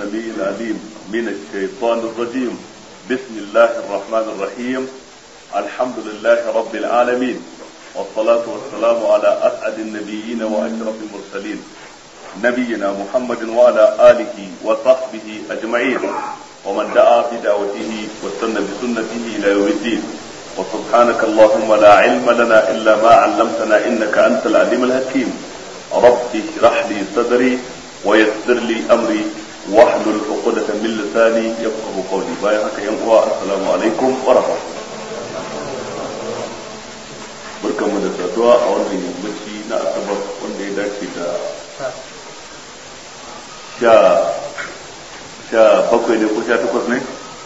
السميع العليم من الشيطان الرجيم بسم الله الرحمن الرحيم الحمد لله رب العالمين والصلاة والسلام على أسعد النبيين وأشرف المرسلين نبينا محمد وعلى آله وصحبه أجمعين ومن دعا بدعوته واستنى بسنته إلى يوم الدين وسبحانك اللهم لا علم لنا إلا ما علمتنا إنك أنت العليم الحكيم رب اشرح لي صدري ويسر لي أمري واحلل عقدة من لساني يفقه قولي بايا هكا ينقوى السلام عليكم ورحمة الله barkan mu da saduwa a wannan yammaci na asabar wanda ya dace da sha sha bakwai ne ko sha takwas ne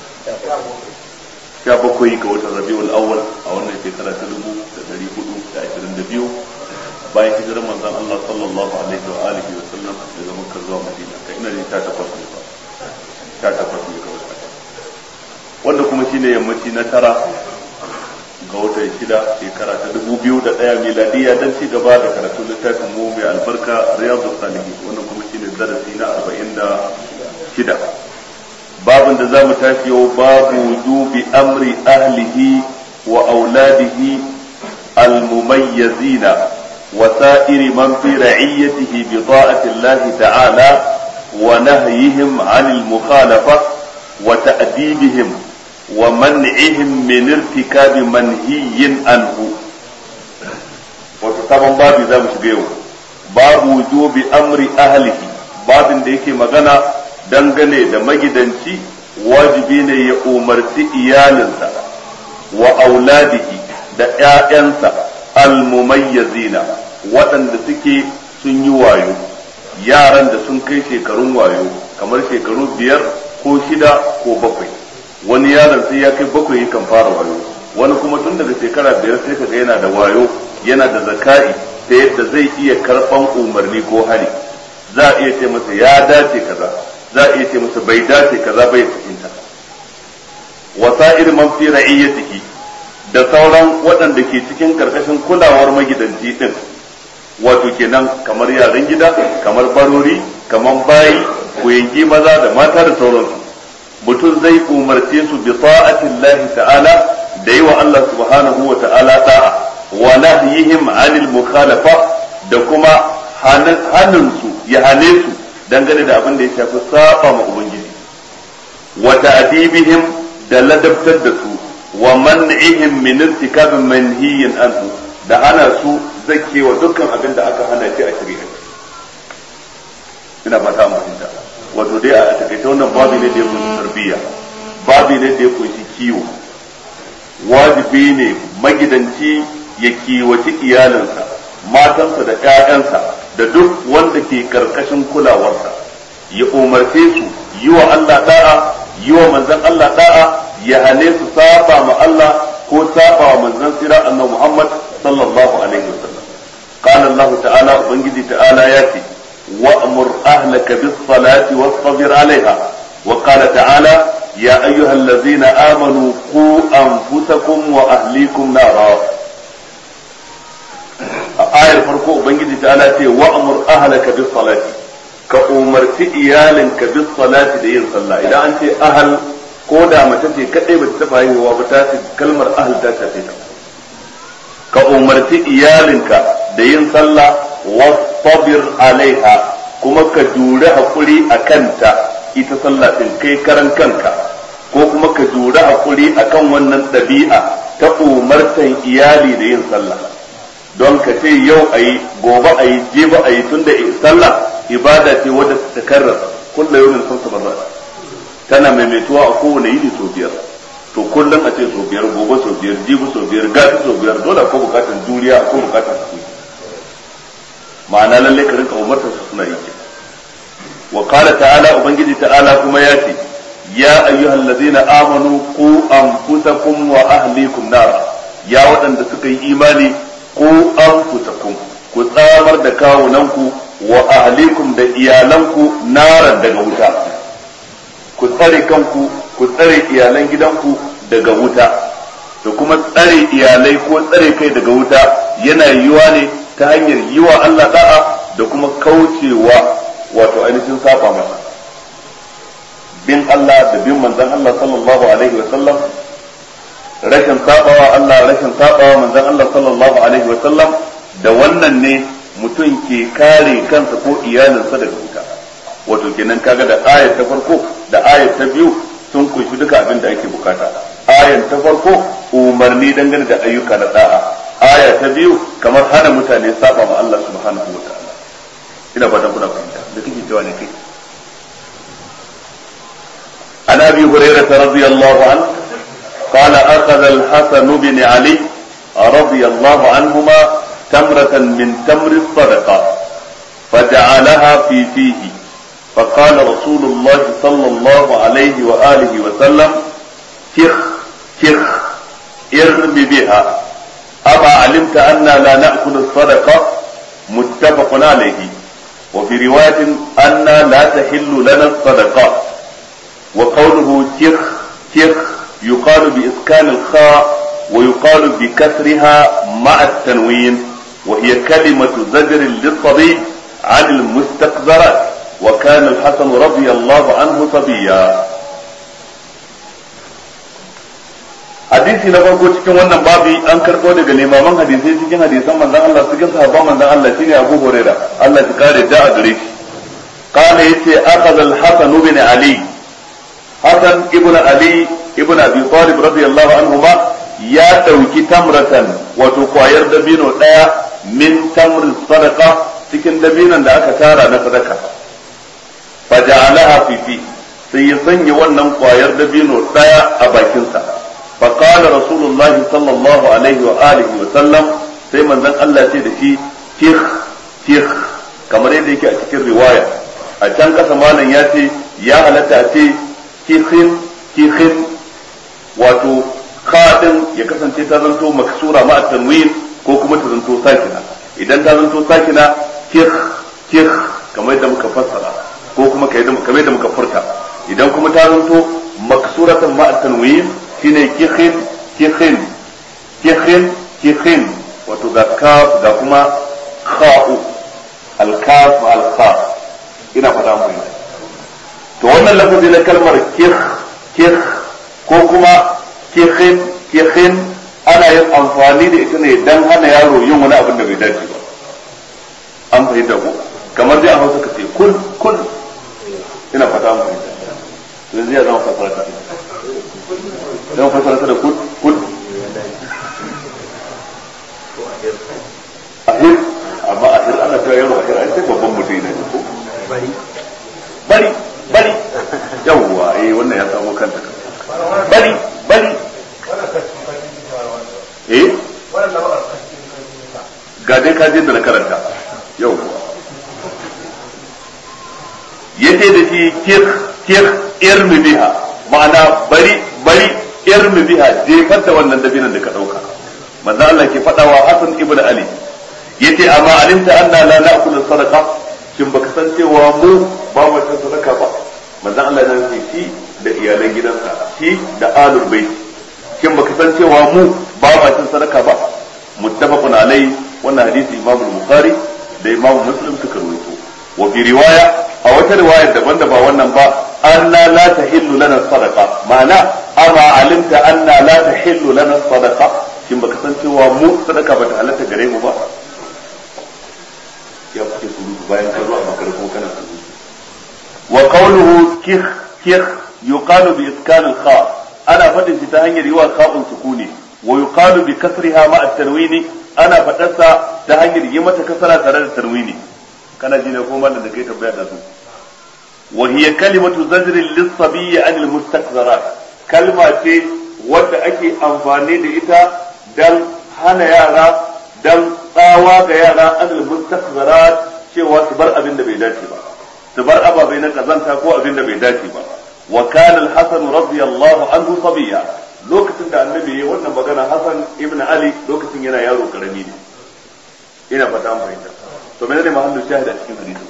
sha bakwai ga watan rabiul awwal a wannan shekara ta dubu da dari hudu da ashirin da biyu bayan hijirar manzon Allah sallallahu alaihi wa alihi wa sallam daga Makka zuwa Madina kai ina ne sha takwas ne ba sha takwas ne kawai wanda kuma shine yammaci na tara ga watan shida shekara ta dubu biyu da ɗaya miladiya don ci gaba da karatun littafin mu mai albarka riyadu salihin wannan kuma shine darasi na arba'in da shida babin da za mu tafi yau babu wujubi amri ahlihi wa auladihi المميزين وسائر من في رعيته بطاعة الله تعالى ونهيهم عن المخالفة وتأديبهم ومنعهم من ارتكاب منهي عنه وتتابع باب ذا مش باب وجوب أمر أهله باب da yake magana dangane da magidanci wajibi ne ya umarci iyalinsa wa auladihi da ‘ya'yansa almumayyazina waɗanda suke sun yi wayo yaran da sun kai shekarun wayo kamar shekaru biyar ko shida ko bakwai wani yaron sai ya kai bakwai kan fara wayo wani kuma tun daga shekara biyar sai kaga yana da wayo yana da zaka'i ta yadda zai iya karɓan umarni ko hari za a iya ce masa ya dace kaza za a iya ce masa bai dace kaza bai fahimta wasa'ir man fi ra'iyyatihi da sauran waɗanda ke cikin karkashin kulawar magidanci din wato kenan kamar yaran gida kamar barori kamar bayi koyangi maza da mata da sauransu mutum zai umarce su bi ta'atillahi ta'ala da yi wa Allah subhanahu wa ta'ala da'a wa nahyihim 'anil mukhalafa da kuma hannun su ya hane su dangane da abin da ya shafi saba ma ubangiji wa ta'dibihim da ladabtar da su wa man'ihim min irtikab manhiyin anhu da ana su zakewa dukkan abin da aka hana shi a shari'a ina fata mu fahimta wato dai a takaice wannan babu ne da ya kunshi tarbiyya babu ne da ya kunshi kiwo wajibi ne magidanci ya kiwaci iyalinsa matansa da ƴaƴansa da duk wanda ke karkashin kulawarsa ya umarce su yi wa Allah da'a yi wa manzon Allah da'a ya hane su saba ma Allah ko saba wa manzon sira annabi Muhammad sallallahu alaihi wasallam qala Allah ta'ala ubangiji ta'ala ya ce wa'mur ahlaka bis salati wasbir alaiha wa qala ta'ala ya ayyuhal ladzina amanu qu anfusakum wa ahlikum nara a ayar farko ubangiji ta'ala ce wa'mur ahlaka bis salati ka umarci iyalinka bis salati da yin sallah idan an ce ahal ko da mace ce kadai ba ta taba haihuwa ba ta ce kalmar ahal ta shafe ta ka umarci iyalinka da yin sallah wastabir alaiha kuma ka jure hakuri a kanta ita sallah din kai karan kanka ko kuma ka jure hakuri akan wannan ɗabi'a ta umartan iyali da yin sallah don ka ce yau ayi gobe ayi jibi ayi tunda sallah ibada ce wadda ta karrasa kullu yawmin sun sabar tana maimaituwa a kowane yini sau biyar to kullum a ce sau biyar gobe sau biyar jibi sau biyar gati sau biyar dole ko bukatan juriya ko bukatan hakuri ma'ana lalle ka rinka umarta su suna yi wa qala ta'ala ubangiji ta'ala kuma ya ce ya ayyuhal ladzina amanu qu anfusakum wa ahlikum nara ya waɗanda suka yi imani qu anfusakum ku tsamar da kawunanku wa ahlikum da iyalanku naran daga wuta ku tsare kanku ku tsare iyalan gidanku daga wuta da kuma tsare iyalai ko tsare kai daga wuta yana yiwa ne ta hanyar yi wa Allah da'a da kuma kaucewa wato ainihin saba masa bin Allah da bin manzon Allah sallallahu alaihi wa sallam rashin sabawa Allah rashin sabawa manzon Allah sallallahu alaihi wa sallam da wannan ne mutum ke kare kansa ko iyalinsa daga wuta wato kenan kaga da ayat ta farko da ayat ta biyu sun kunshi duka abin da ake bukata ayat ta farko umarni dangane da ayyuka na da'a aya ta biyu kamar hana mutane saba ma Allah subhanahu wa ta'ala ina fatan kuna fahimta da kike cewa ne kai عن ابي هريره رضي الله عنه قال اخذ الحسن بن علي رضي الله عنهما تمرة من تمر الصدقة فجعلها في فيه فقال رسول الله صلى الله عليه وآله وسلم كخ كخ ارم بها أما علمت أنا لا نأكل الصدقة متفق عليه وفي رواية أنا لا تحل لنا الصدقة وقوله كخ كخ يقال بإسكان الخاء ويقال بكسرها مع التنوين وهي كلمة زجر للصبي عن المستقذرات وكان الحسن رضي الله عنه صبيا hadisi na farko cikin wannan babi an karɓo daga limaman hadisai cikin hadisan manzon Allah cikin sahabban manzon Allah shine Abu Hurairah Allah ya kare da a gare shi kana yace akhadha al-Hasan ibn Ali Hasan ibn Ali ibn Abi Talib radiyallahu anhuma ya dauki tamratan wato kwayar dabino daya min tamr sadaqa cikin dabinon da aka tara na sadaka faja'alaha fi fi sai ya sanya wannan kwayar dabino daya a bakinsa فقال رسول الله صلى الله عليه وآله وسلم sai manzon Allah ce da shi tih tih kamar yadda yake a cikin riwaya a can kasa malam ya ce ya halatta a ce tihin tihin wato kadin ya kasance ta zanto maksura ma tanwin ko kuma ta zanto sakina idan ta zanto sakina tih tih kamar yadda muka fassara ko kuma kamar yadda muka furta idan kuma ta zanto maksuratan ma tanwin shine kihin kihin kihin kihin wato ga kaf ga kuma kha'u al-kaf al-kha ina fata mun to wannan lafazi na kalmar kih kih ko kuma kihin kihin ana yin amfani da ita ne dan hana yaro yin wani abin da bai dace ba an fahimta ko kamar dai a hausa ka ce kul kul ina fata mun yanzu ya zama fasara ta don fasara ta da kul kul ahir amma ahir ana cewa yaro ahir an sai babban mutum ne ko bari bari bari yawwa eh wannan ya samu kanta bari bari eh ga dai ka je da na karanta yawwa yace da shi kir kir irmi biha ma'ana bari bari irmi biha jefar da wannan dabinan da ka dauka manzo Allah ke fadawa Hassan ibn Ali yace amma alimta anna la na'kulu sadaqa shin baka san cewa mu ba mu cin sadaka ba manzo Allah ya ce shi da iyalan gidansa shi da alul bait shin baka san cewa mu ba mu cin sadaka ba muttafaqun alai wannan hadisi Imam Bukhari da Imam Muslim suka rawaito wa fi riwaya a wata riwaya daban da ba wannan ba anna la tahillu lana sadaqa ma'ana amma alimta anna la tahillu lana sadaqa shin baka san cewa mu sadaka bata halatta gare mu ba ya kuke surutu bayan ka zo a makar ko kana surutu wa qawluhu kikh kikh yuqalu bi iskan al kha ana fadin shi ta hanyar yiwa kha'un sukuni wa yuqalu bi kasriha ma at tanwini ana fadarsa ta hanyar yi mata kasara tare da tanwini kana ji ne ko mallan da kai tabbaya da su wa hiya kalimatu zajrin lis sabiyyi an al mustakzarat kalma ce wadda ake amfani da ita dan hana yara dan tsawa ga yara an al mustakzarat cewa su bar abin da bai dace ba su bar ababai na kazanta ko abin da bai dace ba wa kana al hasan radiyallahu anhu sabiyya lokacin da annabi ya wannan magana hasan ibn ali lokacin yana yaro karami ne ina fata an fahimta to menene mahallu shahid a cikin hadisi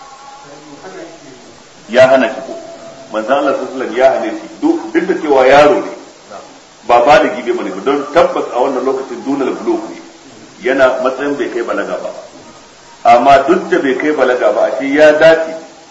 ya hana shi ko manzon Allah sallallahu alaihi ya hane shi duk da cewa yaro ne ba ba da gibe bane don tabbas a wannan lokacin dunal bulugh ne yana matsayin bai kai balaga ba amma duk da bai kai balaga ba ashe ya dace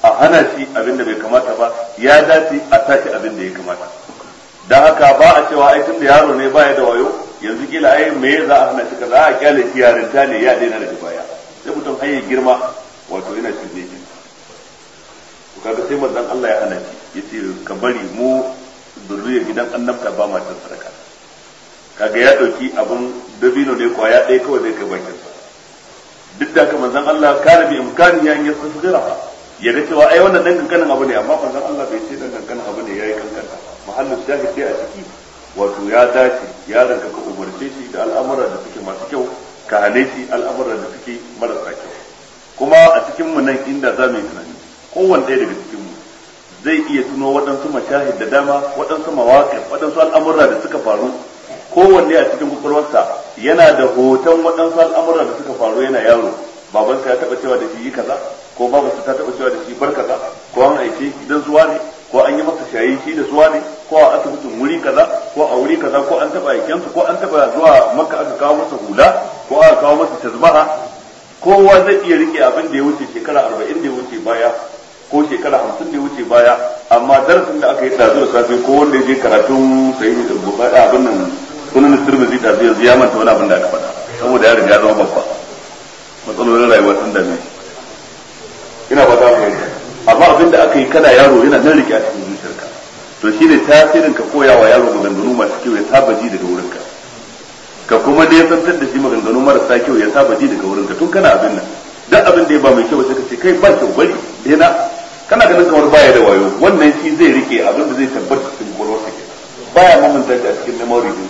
a hana shi abin da bai kamata ba ya dace a tashi abin da ya kamata dan haka ba a cewa ai tun da yaro ne baya da wayo yanzu kila ai me za a hana shi kaza a kyale shi yarinta ne ya daina daga baya sai mutum har ya girma wato yana shi ne to kaga sai manzon Allah ya hana shi yace ka bari mu zurriya gidan annabta ba ma cin sadaka kaga ya dauki abun dabino ne kwaya ɗaya kawai zai kai bakin sa duk da haka manzon Allah kana bi imkani ya yi tasgira ya ga cewa ai wannan dan kankanin abu ne amma manzon Allah bai ce dan kankanin abu ne yayi kankanta mahallin shahid sai a ciki wato ya dace yaron ka ka umarce shi da al'amuran da suke masu kyau ka hane shi al'amuran da suke marasa kyau kuma a cikin mu nan inda za mu yi tunani kowanne ɗaya daga cikin mu zai iya tuno waɗansu mashahid da dama waɗansu mawaƙi waɗansu al'amura da suka faru kowanne a cikin kwakwalwarsa yana da hoton waɗansu al'amura da suka faru yana yaro babansa ya taɓa cewa da shi yi kaza ko babansa ta taɓa cewa da shi bar kaza ko an aike shi dan suwa ne ko an yi masa shayi shi da suwa ne ko a asibitin wuri kaza ko a wuri kaza ko an taɓa aikensu ko an taɓa zuwa maka aka kawo masa hula ko aka kawo masa tazbaha kowa zai iya rike abin da ya wuce shekara arba'in da ya wuce baya ko shekara hamsin da ya wuce baya amma darasin da aka yi ɗazu da safe ko wanda ya je karatun sayi da bukata abin nan sunan turmizi da zai yanzu ya manta wani abin da aka faɗa saboda ya riga zama babba matsalolin rayuwa sun dame ina ba za mu yanka amma abin da aka yi kana yaro yana nan rike a cikin zuciyarka to shi ne tasirin ka koya wa yaro maganganu masu kyau ya saba ji daga wurinka ka kuma ne santar da shi maganganu marasa kyau ya saba ji daga wurinka tun kana abin nan duk abin da ya ba mai kyau sai ka ce kai ba kyau bari daina kana ganin kamar baya da wayo wannan shi zai rike abin da zai tabbata cikin kwakwalwarsa ke baya mamanta shi a cikin memory din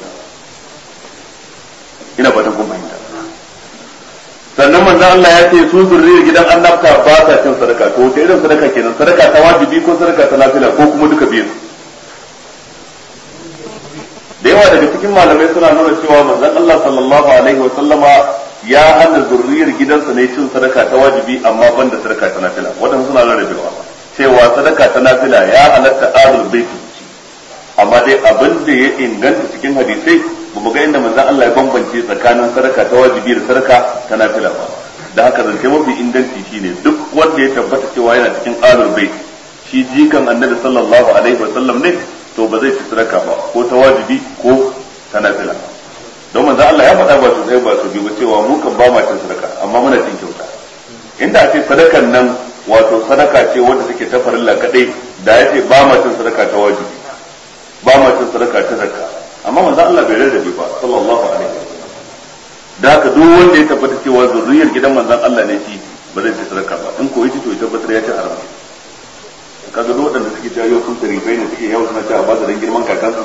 ina fatan kun fahimta sannan manzo Allah ya ce su zurriyar gidan annabta ba sa cin sadaka to wace irin sadaka kenan sadaka ta wajibi ko sadaka ta nafila ko kuma duka biyu da yawa daga cikin malamai suna nuna cewa manzon Allah sallallahu alaihi wa sallama ya hana zurriyar gidansa ne cin sadaka ta wajibi amma ban da sadaka ta nafila wadannan suna rarrabewa cewa sadaka ta nafila ya halatta ahlul bait amma dai abin da ya inganta cikin hadisai ba mu ga inda manzon Allah ya bambance tsakanin sadaka ta wajibi da sadaka ta nafila ba da haka zance mafi inganci shine duk wanda ya tabbata cewa yana cikin ahlul bait shi jikan annabi sallallahu alaihi wa sallam ne to ba zai ci sadaka ba ko ta wajibi ko ta nafila don manzo Allah ya faɗa ba su sai ba su biyu ba cewa mu kan ba ma cin sadaka amma muna cin kyauta inda a ce sadakan nan wato sadaka ce wanda take ta farilla kadai da ya ce ba ma cin sadaka ta wajibi ba ma cin sadaka ta zakka amma manzo Allah bai rarrabe ba sallallahu alaihi wasallam da haka duk wanda ya tabbata cewa zurriyar gidan manzon Allah ne shi ba zai ci sadaka ba in ko yace to ya tabbatar ya ci haram kaga duk waɗanda suke jayo sun tarifai ne suke yawan suna cewa ba su dan girman kakansu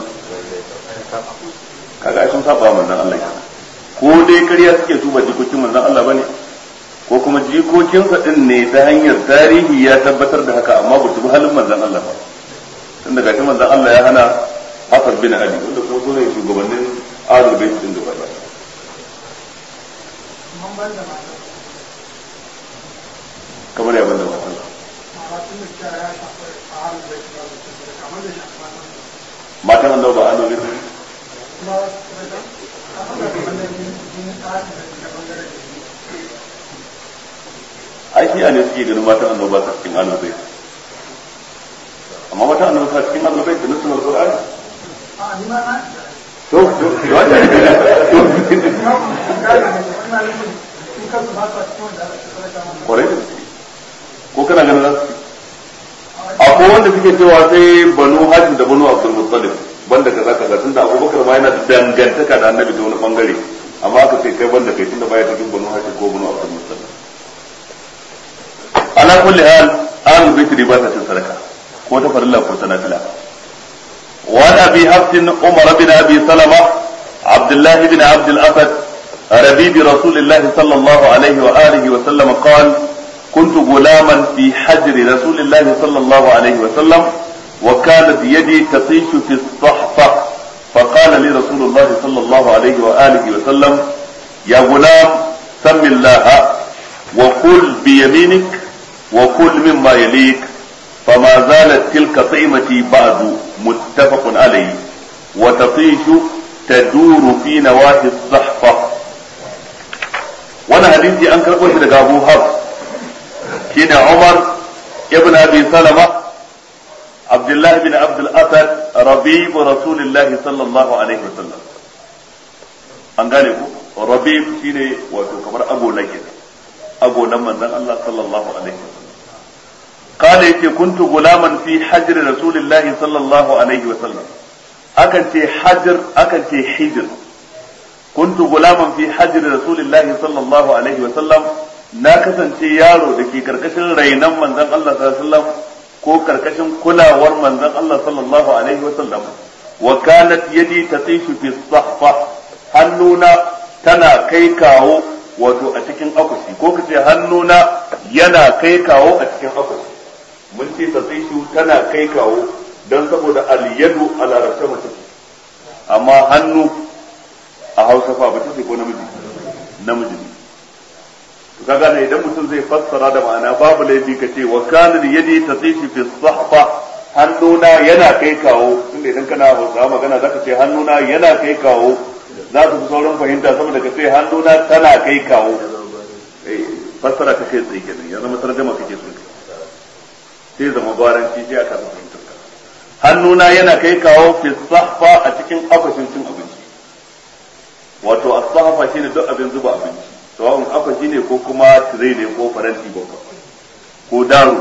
kaga ai sun saba manzon Allah kenan ko dai ƙarya suke su ba jikokin manzon Allah bane ko kuma jikokinsa din ne ta hanyar tarihi ya tabbatar da haka amma ba su bi halin manzon Allah ba tun daga shi manzon Allah ya hana Hassan bin Ali wanda kuma su ne shugabannin Ahlul Bait din gaba ɗaya kamar ya banda matan matan annabi ba Ahlul Bait ai shi ne suke ganin matan annabi ba cikin Ahlul Bait amma matan annabi ba cikin Ahlul Bait da nasu Al-Qur'ani to to to kwarai ko kana ganin za su akwai wanda suke cewa sai banu hajji da banu abdul muttalib banda kaza kaza tunda abubakar ma yana dangantaka da annabi ta wani bangare amma aka ce kai banda kai tunda baya cikin banu hajji ko banu abdul muttalib ala kulli hal ahlul bait ba ta cin sadaka ko ta farilla ko ta nafila وعن ابي حفص عمر بن ابي سلمه عبد الله بن عبد الاسد ربيب رسول الله صلى الله عليه واله وسلم قال كنت غلاما في حجر رسول الله صلى الله عليه وسلم وكانت يدي تطيش في الصحفه فقال لي رسول الله صلى الله عليه واله وسلم يا غلام سم الله وكل بيمينك وكل مما يليك فما زالت تلك طعمتي بعد متفق عليه وتطيش تدور في نواحي الصحفة وانا حديثي ان كربو shi daga Abu Hafs shine Umar ibn abi salama عبد الله بن عبد الأسد ربيب رسول الله صلى الله عليه وسلم an gane ku rabib shine wato kamar ago na kenan ago nan manzon Allah sallallahu alaihi wasallam قال يتي كنت غلاما في حجر رسول الله صلى الله عليه وسلم akan ce hajar akan ce hijir كنت غلاما في حجر رسول الله صلى الله عليه وسلم na kasance yaro da ke karkashin rainan manzon Allah sallallahu alaihi wasallam ko karkashin kulawar manzon Allah sallallahu alaihi wasallam wa kanat yadi tatishu fi sahfa hannuna tana kai kawo wato a cikin akushi ko kace hannuna yana kai kawo a cikin akushi mun ce tatishu tana kai kawo don saboda al-yadu a larabce mace amma hannu a hausa fa ba ce ko namiji namiji ne ka gane idan mutum zai fassara da ma'ana babu laifi ka ce wa kana yadi tatishi fi sahfa hannuna yana kai kawo tunda idan kana hausa magana zaka ce hannuna yana kai kawo za su fi sauran fahimta saboda ka ce hannuna tana kai kawo fassara ta kai tsaye kenan ya zama tarjama kake so sai zama gwaranci sai aka fahimtar ka hannuna yana kai kawo fi sahfa a cikin akwashin cin abinci wato as-sahfa shine duk abin zuba abinci sawa'un akwashi ne ko kuma tire ne ko faranti babba ko daro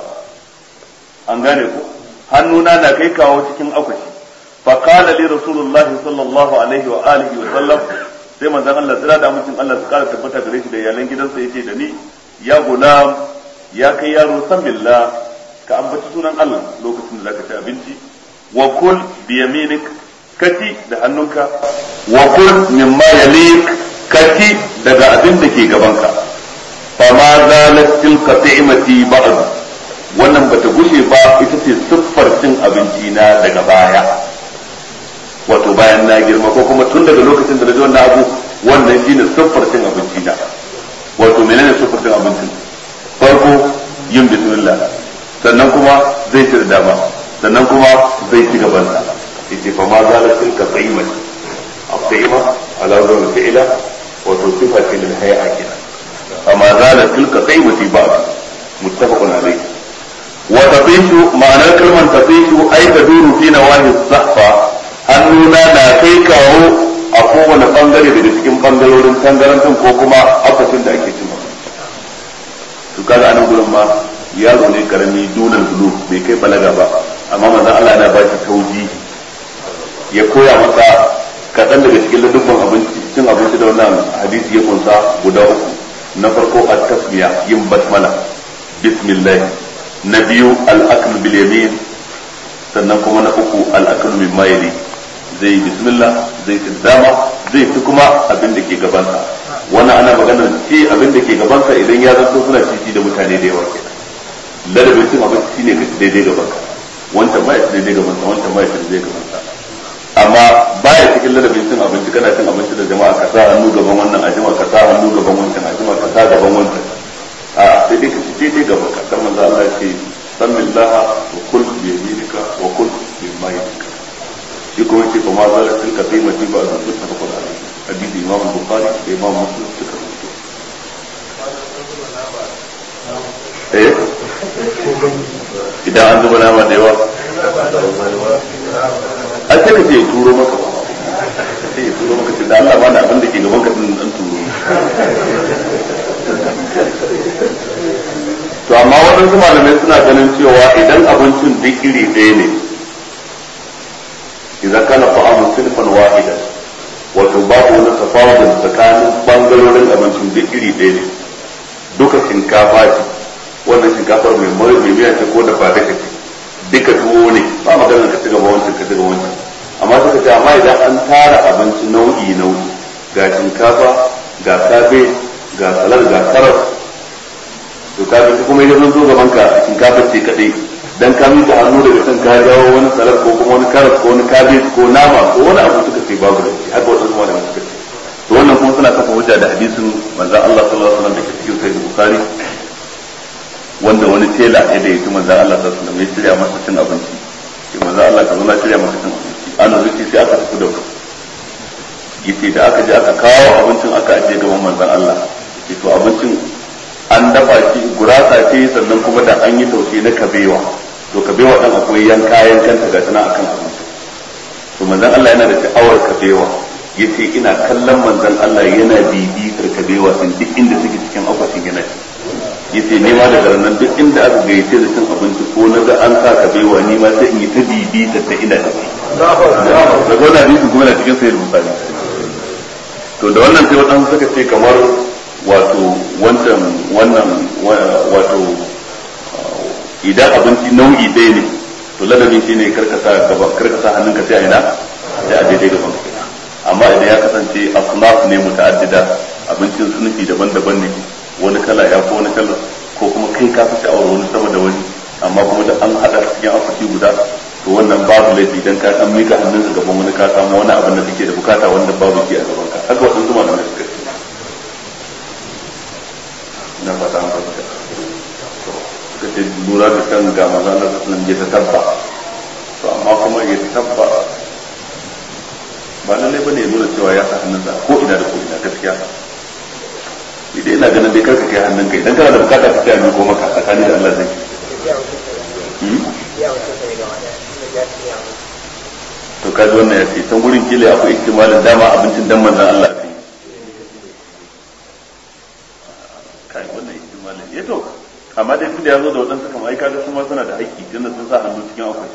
an gane ko hannuna na kai kawo cikin akwashi fa qala li rasulullahi sallallahu alaihi wa alihi wa sallam sai manzon Allah tsira da mutum Allah su kara tabbata gare shi da iyalan gidansa yace da ni ya gulam ya kai yaro san billah ka ambaci sunan Allah lokacin da zaka ci abinci wa kul bi yaminik kati da hannunka wa kul mimma yalik kati daga abin da ke gabanka fa ma zalat tilka ta'imati ba'd wannan bata gushe ba ita ce siffar cin abinci na daga baya wato bayan na girma ko kuma tun daga lokacin da na ji wannan abu wannan shine siffar cin abinci na wato menene siffar cin abincin farko yin bismillah sannan kuma zai ci da dama sannan kuma zai ci gaban sa yace fa ma zalat tilka ta'imati at-ta'ima ala wazn fi'la wato sifa ce lil hay'a kenan amma zala tilka qaimati ba muttafaqun alayhi wa tatishu ma'anar kalmar tatishu ai ta duru fi nawahi sahfa hannuna na kai kawo a kowane bangare daga cikin bangarorin tangarantun ko kuma akwatin da ake cin to kaga anan gurin ma yaro ne karami dunan bulu bai kai balaga ba amma manzon Allah yana ba shi tauji ya koya masa kaɗan daga cikin ladubban abinci cin abinci da wannan hadisi ya kunsa guda uku na farko a tasmiya yin basmala bismillah na biyu al'akl bil yamin sannan kuma na uku al'akl min mayli zai bismillah zai ci dama zai ci kuma abin da ke gabansa wannan ana maganar ci abin da ke gabansa idan ya zanto suna cici da mutane da yawa kenan ladabin cin abinci shine ka ci daidai gabanka wancan ba ya ci daidai gabansa wancan ba ya ci daidai gabansa amma baya cikin ladabin cin abinci kana cin abinci da jama'a ka sa hannu gaban wannan a jima ka sa hannu gaban wancan a jima ka sa gaban wancan a sai dai ka ci daidai gaban ka kan manzo Allah ya ce samillaha wa kul bi yaminika wa kul bi mayinika shi kuma ce fa ma zala tilka qimati ba da muttafaqun alayhi hadisi imam bukhari da imam muslim suka rubuta eh idan an zuba nama da yawa an sai ka ce turo maka sai ya turo maka ce da Allah ba da abin da ke gaban ka din an turo to amma waɗansu malamai suna ganin cewa idan abincin duk iri ɗaya ne idan kana fa'amu sinfan wahida wato babu wani tafawudin tsakanin bangarorin abincin duk iri ɗaya ne duka shinkafa ce wannan shinkafar mai mai miya ce ko da fata ce duka tuwo ne ba maganar ka ci gaba wancan ka ci gaba wancan amma suka ce amma idan an tara abinci nau'i nau'i ga shinkafa ga kabe ga salar ga karas to ka ga kuma idan zo gaban ka shinkafa ce kadai dan ka mika hannu daga kan ka jawo wani salar ko kuma wani karas ko wani kabe ko nama ko wani abu suka ce babu da shi haka wadansu malaman suka ce to wannan kuma suna kafa hujja da hadisin manzon Allah sallallahu alaihi wasallam da ke cikin sahih bukhari wanda wani tela ya da yake manzon Allah sallallahu alaihi wasallam ya shirya masa cin abinci shi manzon Allah ka zo na shirya masa cin abinci ana zuci sai aka tafi da yace da aka je aka kawo abincin aka ajiye gaban manzon Allah yace to abincin an dafa shi gurasa ce sannan kuma da an yi taushe na kabewa to kabewa dan akwai yanka yankan ta ga tana akan abinci to manzon Allah yana da sha'awar kabewa yace ina kallon manzon Allah yana bibitar kabewa sun duk inda suke cikin akwatin yana yace ne ma daga nan duk inda aka gayyace da cin abinci ko na ga an sa kabewa ni ma sai in yi ta bibitar ta ina tafi da wannan hadisi kuma na cikin sayyid bukhari to da wannan sai wadansu suka ce kamar wato wancan wannan wato idan abinci nau'i ɗaya ne to ladabin shi ne karkasa karkasa hannunka sai a ina sai a daidai gaban ka amma idan ya kasance asnaf ne muta'addida abincin sunufi daban-daban ne wani kala ya ko wani kala ko kuma kai ka fi sha'awar wani sama da wani amma kuma da an hada cikin akwati guda to wannan babu laifi dan ka san mika hannunka gaban wani ka samu wani abin da kake da bukata wanda babu shi a gaban ka haka wadansu malamai suka ce ina fata an fahimta suka ce lura da kan ga maza na sassanin ya ta tabba to amma kuma ya ta tabba ba lallai bane ya nuna cewa ya sa hannunsa ko ina da ko ina gaskiya idan ina ganin dai karka kai hannun kai idan kana da bukata ka tsaya ko maka tsakani da Allah zai to kaji wannan ya ce can gurin kila akwai ihtimalin dama abincin dan manzon Allah sai kai wannan ihtimalin ya to amma dai tunda ya zo da waɗansu kamar ai kaga su ma suna da haƙƙi tunda sun sa hannu cikin akwai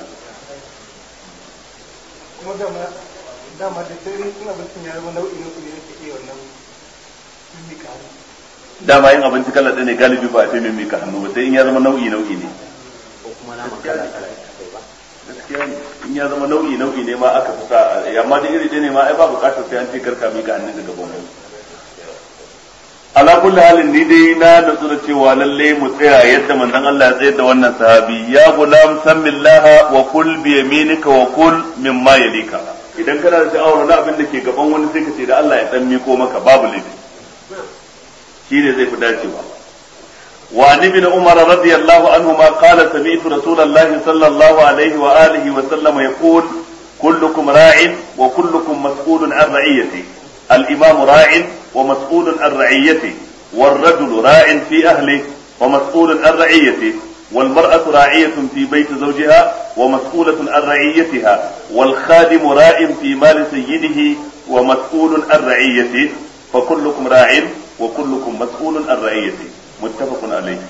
kuma dama dama da sai in abincin ya zama nau'i na kuɗi nake iya wannan mimika hannu dama yin abinci kala ɗaya ne galibi ba a ce mai mika hannu ba sai in ya zama nau'i nau'i ne ko kuma naman kala kala ba gaskiya ne in ya zama nau'i nau'i ne ma aka fi sa amma da iri ɗaya ne ma ai ba buƙatar sai an ce karka mika hannun ka gaban wani ala kulli halin ni dai na natsu da cewa lalle mu tsaya yadda manzon Allah ya tsayar da wannan sahabi ya gulam sammillaha wa kul bi yaminika wa kul mimma yalika idan kana da sha'awar wani abin da ke gaban wani sai ka ce da Allah ya dan miko maka babu laifi shi ne zai fi dacewa wa an ibn umar radiyallahu anhu ma qala sami'tu rasulullahi sallallahu alaihi wa alihi wa sallam yaqul kullukum ra'in wa kullukum mas'ulun an ra'iyati al-imam ra'in wa mas'ulun an ra'iyati والرجل راع في أهله ومسؤول عن رعيته والمرأة راعية في بيت زوجها ومسؤولة عن رعيتها والخادم راع في مال سيده ومسؤول عن رعيته فكلكم راع وكلكم مسؤول عن رعيته متفق عليه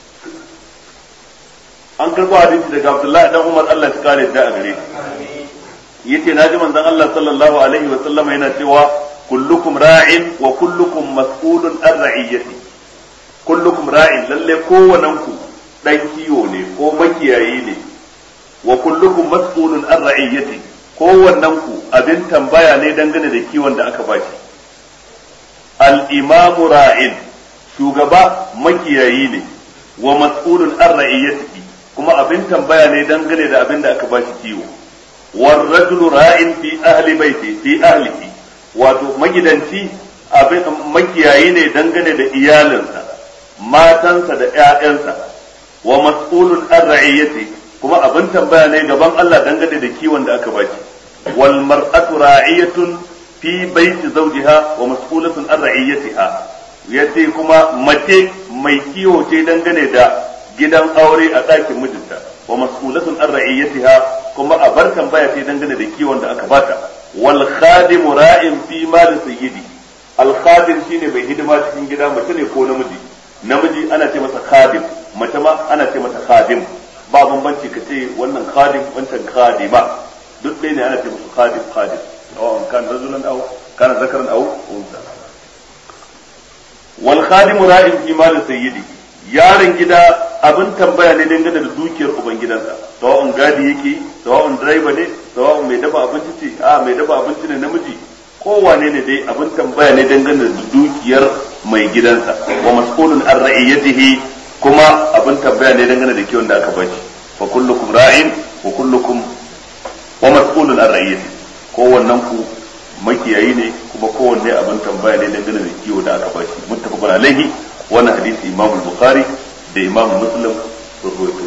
an karɓo hadisi daga Abdullahi dan Umar Allah ya kare da a gare shi yace naji manzon Allah sallallahu alaihi wa sallama yana cewa kullukum ra'in wa kullukum mas'ulun an ra'iyyati kullukum ra'in lalle kowannen ku dan kiwo ne ko makiyayi ne wa kullukum mas'ulun an ra'iyyati kowannen ku abin tambaya ne dangane da kiwon da aka baki al imamu ra'in shugaba makiyayi ne wa mas'ulun an ra'iyyati kuma abin tambaya ne dangane da abin da aka bashi kiwo war rajulu ra'in fi ahli baiti fi ahlihi wato magidanci abin makiyayi ne dangane da iyalinsa matansa da ƴaƴansa wa mas'ulun an ra'iyyati kuma abin tambaya ne gaban Allah dangane da kiwon da aka baki wal mar'atu ra'iyatun fi baiti zawjiha wa mas'ulatun an ra'iyyatiha yace kuma mace mai kiwo ce dangane da gidan aure a ɗakin mijinta wa mas'ulatun an ra'iyyatiha kuma a bar tambaya ce dangane da kiwon da aka bata wal khadimu ra'in fi mal sayyidi al khadim shine mai hidima cikin gida mace ne ko namiji namiji ana ce masa khadim mace ma ana ce mata khadim ba bambanci ka ce wannan khadim wancan khadima duk ɗaya ne ana ce musu khadim khadim aw kan rajulan aw kana zakaran aw unsa wal khadimu ra'in fi mal sayyidi yaron gida abin tambaya ne dangane da dukiyar ubangidansa sawa'un gadi yake sawa'un direba ne sawa'un mai dafa abinci ce a mai dafa abinci ne namiji kowane ne dai abin tambaya ne dangane da dukiyar mai gidansa wa mas'ulun an ra'iyatihi kuma abin tambaya ne dangane da kiwon da aka bashi fa kullukum ra'in wa kullukum wa mas'ulun an ra'iyati kowannen ku makiyayi ne kuma kowanne abin tambaya ne dangane da kiwo da aka bashi muttafaqun alaihi wannan hadisi imam bukhari da imam muslim sun rawaito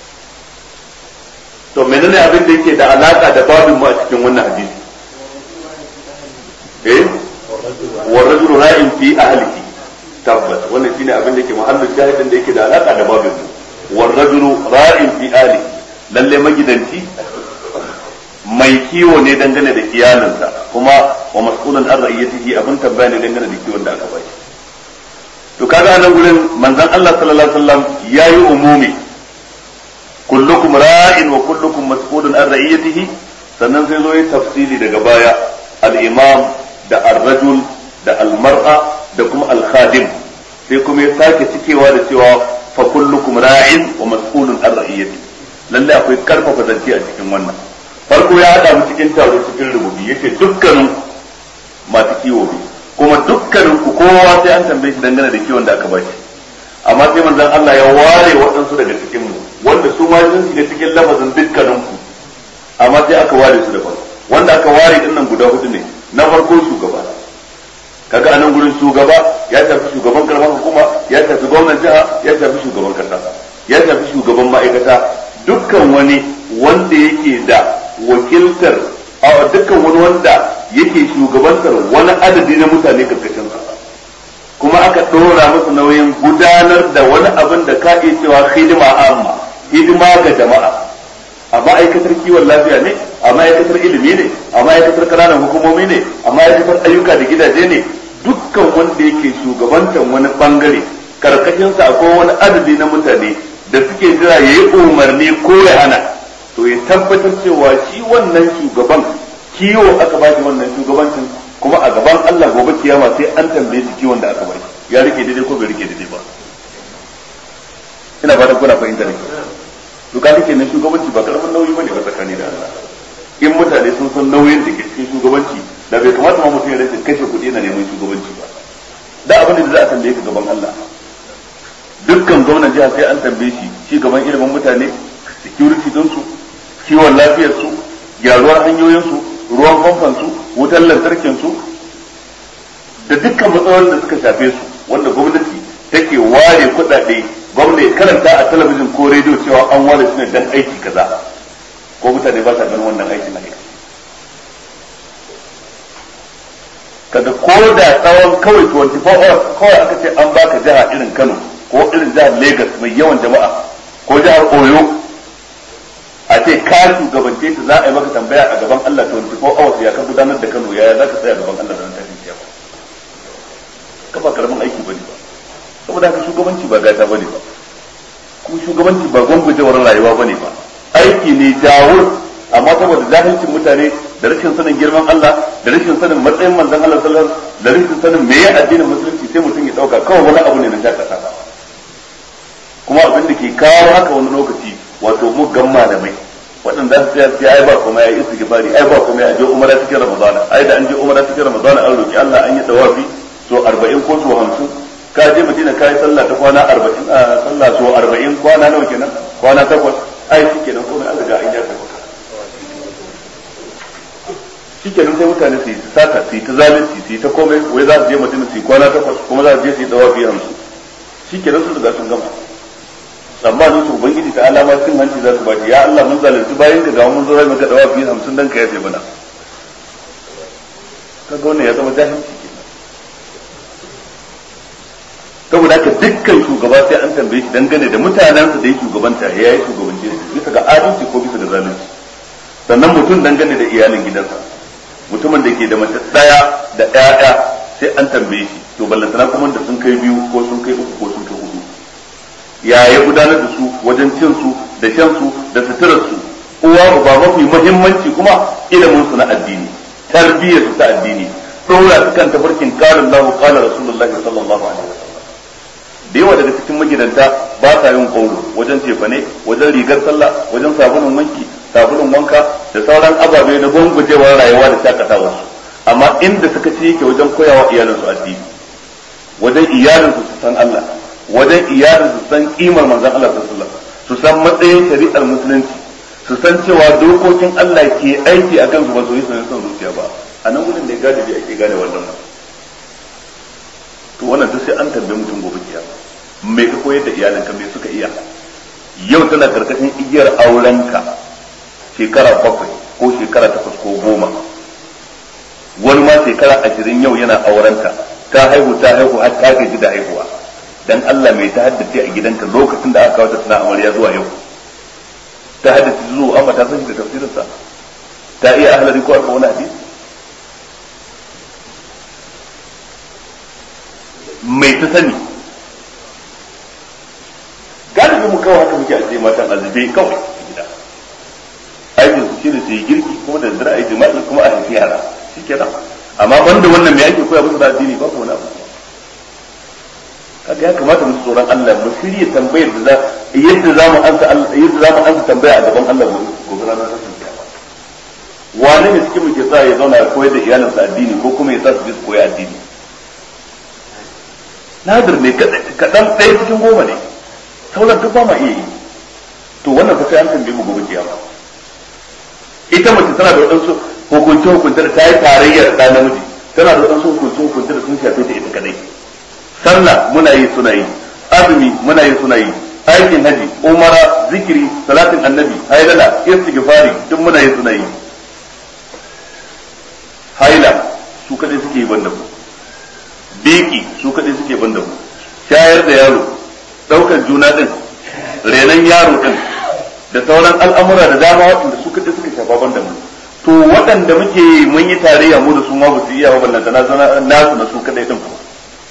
to menene abin da yake da alaka da babin mu a cikin wannan hadisi eh wa rajulu ra'in fi ahlihi tabbas wannan shine abin da yake mahallin shahidin da yake da alaka da babin war rajulu ra'in fi ali lalle magidanci mai kiwo ne dangane da iyalinsa kuma wa mas'ulun an ra'iyatihi abin tambaya ne dangane da kiwon da aka ba shi to kaga nan gurin manzon Allah sallallahu alaihi wasallam yayi umumi kullukum ra'in wa kullukum mas'ulun an ra'iyatihi sannan sai zo yi tafsili daga baya al-imam da ar-rajul da al-mar'a da kuma al-khadim sai kuma ya sake cikewa da cewa fa kullukum ra'in wa mas'ulun an ra'iyatihi lalle akwai karfafa zance a cikin wannan farko ya hada mu cikin taro cikin rububi yace dukkanin masu kiwo ne kuma dukkanin ku kowa sai an tambaye shi dangane da kiwon da aka ba shi amma sai manzon Allah ya ware waɗansu daga cikin mu wanda su ma sun shiga cikin lafazin dukkanin ku amma sai aka ware su da farko wanda aka ware din nan guda hudu ne na farko shugaba kaga anan gurin shugaba ya tafi shugaban karamar hukuma ya tafi gwamnan jiha ya tafi shugaban kasa ya tafi shugaban ma'aikata dukkan wani wanda yake da wakiltar a dukkan wani wanda yake shugabantar wani adadi na mutane karkashin sa kuma aka ɗora masa nauyin gudanar da wani abin da ka iya cewa hidima amma hidima ga jama'a a ma'aikatar kiwon lafiya ne a ma'aikatar ilimi ne a ma'aikatar ƙananan hukumomi ne a ma'aikatar ayyuka da gidaje ne dukkan wanda yake shugabantar wani bangare karkashinsa akwai wani adadi na mutane da suke jira ya yi umarni ko ya hana to ya tabbatar cewa shi wannan shugaban kiwo aka ba shi wannan shugabancin kuma a gaban Allah gobe kiyama sai an tambaye shi kiwon da aka ba shi ya rike daidai ko bai rike daidai ba ina fatan kuna fahimta ne to ka rike na shugabanci ba karamin nauyi bane ba tsakani da Allah in mutane sun san nauyin da ke cikin shugabanci da bai kamata ma mutum ya rage kashe kuɗi na neman shugabanci ba da abin da za a tambaye ka gaban Allah dukkan gwamnan jiha sai an tambaye shi shi gaban ilimin mutane security din su kiwon lafiyar su gyaruwar hanyoyin su ruwan famfan su wutar lantarkin su da dukkan matsalolin da suka shafe su wanda gwamnati take ware kuɗaɗe gwamnati karanta a talabijin ko rediyo cewa an ware su ne dan aiki kaza ko mutane ba sa ganin wannan aikin aiki kaga ko da tsawon kawai 24 hours kawai aka ce an baka jiha irin Kano ko irin jihar Lagos mai yawan jama'a ko jihar Oyo a ce ka shugabance ta za a yi maka tambaya a gaban Allah 24 hours ya ka gudanar da Kano yaya za ka tsaya gaban Allah da nan tashin kiyama ka ba karamin aiki bane ba saboda haka shugabanci ba gata bane ba kuma shugabanci ba gwangwajewar rayuwa bane ba aiki ne jawur amma saboda jahilcin mutane da rashin sanin girman Allah da rashin sanin matsayin manzon Allah sallallahu alaihi wasallam da rashin sanin meye addinin musulunci sai mutum ya dauka kawai wani abu ne na shakata kuma abin da ke kawo haka wani lokaci wato muggan malamai waɗanda su tsaya sai ai ba kuma ya yi istighfari ai ba kuma ya je umara cikin ramadana ai da an je umara cikin ramadana an roki Allah an yi tawafi so 40 ko so 50 ka je madina ka yi sallah ta kwana 40 sallah so 40 kwana nawa kenan kwana takwas ai shikenan komai an riga an yafe maka shikenan sai mutane su yi ta sata su yi ta zalunci su yi ta komai wai za su je madina su yi kwana takwas kuma za su je su yi tawafi 50 shikenan sun riga sun gama tsammanin su ubangiji ta alama cin hanci za su bashi ya Allah mun zalunci bayan ka ga mun zo rai maka dawa biyu hamsin dan ka yafe mana kaga wannan ya zama jahilci kenan saboda haka dukkan shugaba sai an tambaye shi dangane da mutanensa da ya shugabanta ya yi shugabance su bisa ga adalci ko bisa ga zalunci sannan mutum dangane da iyalin gidansa mutumin da ke da mace daya da ƴaƴa sai an tambaye shi to ballantana kuma da sun kai biyu ko sun kai uku ko sun kai hudu ya ya gudanar da su wajen cin su da shan su da suturar su uwa uba mafi muhimmanci kuma ilimin su na addini tarbiyyar su ta addini dora su kan tafarkin qala Allahu qala Rasulullahi sallallahu alaihi wasallam da yawa daga cikin magidanta ba sa yin kauro wajen cefane wajen rigar sallah wajen sabulun wanki sabulun wanka da sauran ababe na gwangwajewar rayuwa da shakatawa su amma inda suka ci yake wajen koyawa iyalinsu addini wajen iyalinsu su san Allah wajen iyalin su san kimar manzon Allah sallallahu su san matsayin shari'ar musulunci su san cewa dokokin Allah ke aiki a kansu ba su yi son zuciya ba a nan gudun da ya gane bai ake gane wannan ba to wannan duk sai an tambaye mutum gobe kiyama me ka koyar da iyalinka me suka iya yau tana karkashin igiyar aurenka shekara bakwai ko shekara takwas ko goma wani ma shekara ashirin yau yana aurenta ta haihu ta haihu har ta gaji da haihuwa dan Allah mai ta haddace a gidanka lokacin da aka kawo ta tana amarya zuwa yau ta haddace zuwa amma ta san shi da tafsirinsa ta iya ahlari ko arba wani hadisi mai ta sani galibi mu kawai haka muke ajiye matan azube kawai gida aikin su shine su yi girki kuma da dare ayi jima'i kuma a haifi yara shikenan amma banda wannan me ake koya musu da addini ba wani abu kaga ya kamata mu tsoron Allah mu shirye tambayar da za yadda za mu ansa yadda za mu ansa tambaya a gaban Allah gobe ranar tashin kiyama wane ne cikin muke sa ya zauna ya koyar da iyalinsa addini ko kuma ya sa su je su koyi addini nadir ne kaɗan ɗaya cikin goma ne sauran duk ba ma iya yi to wannan fa sai an tambaye mu gobe kiyama ita mace tana da waɗansu hukunce hukunce da ta yi tarayyar da namiji tana da waɗansu hukunce hukunce da sun shafe ta ita kadai sallah muna yi suna yi azumi muna yi suna yi aikin haji umara zikiri salatin annabi hailala istighfari duk muna yi suna yi haila su kadai suke yi banda mu biki su kadai suke banda mu shayar da yaro daukar juna din renon yaro din da sauran al'amura da dama waɗanda su kadai suka shafa banda mu to waɗanda muke mun yi tarayya mu da su ma ba su iya ba ballanta na nasu na su kadai din kuma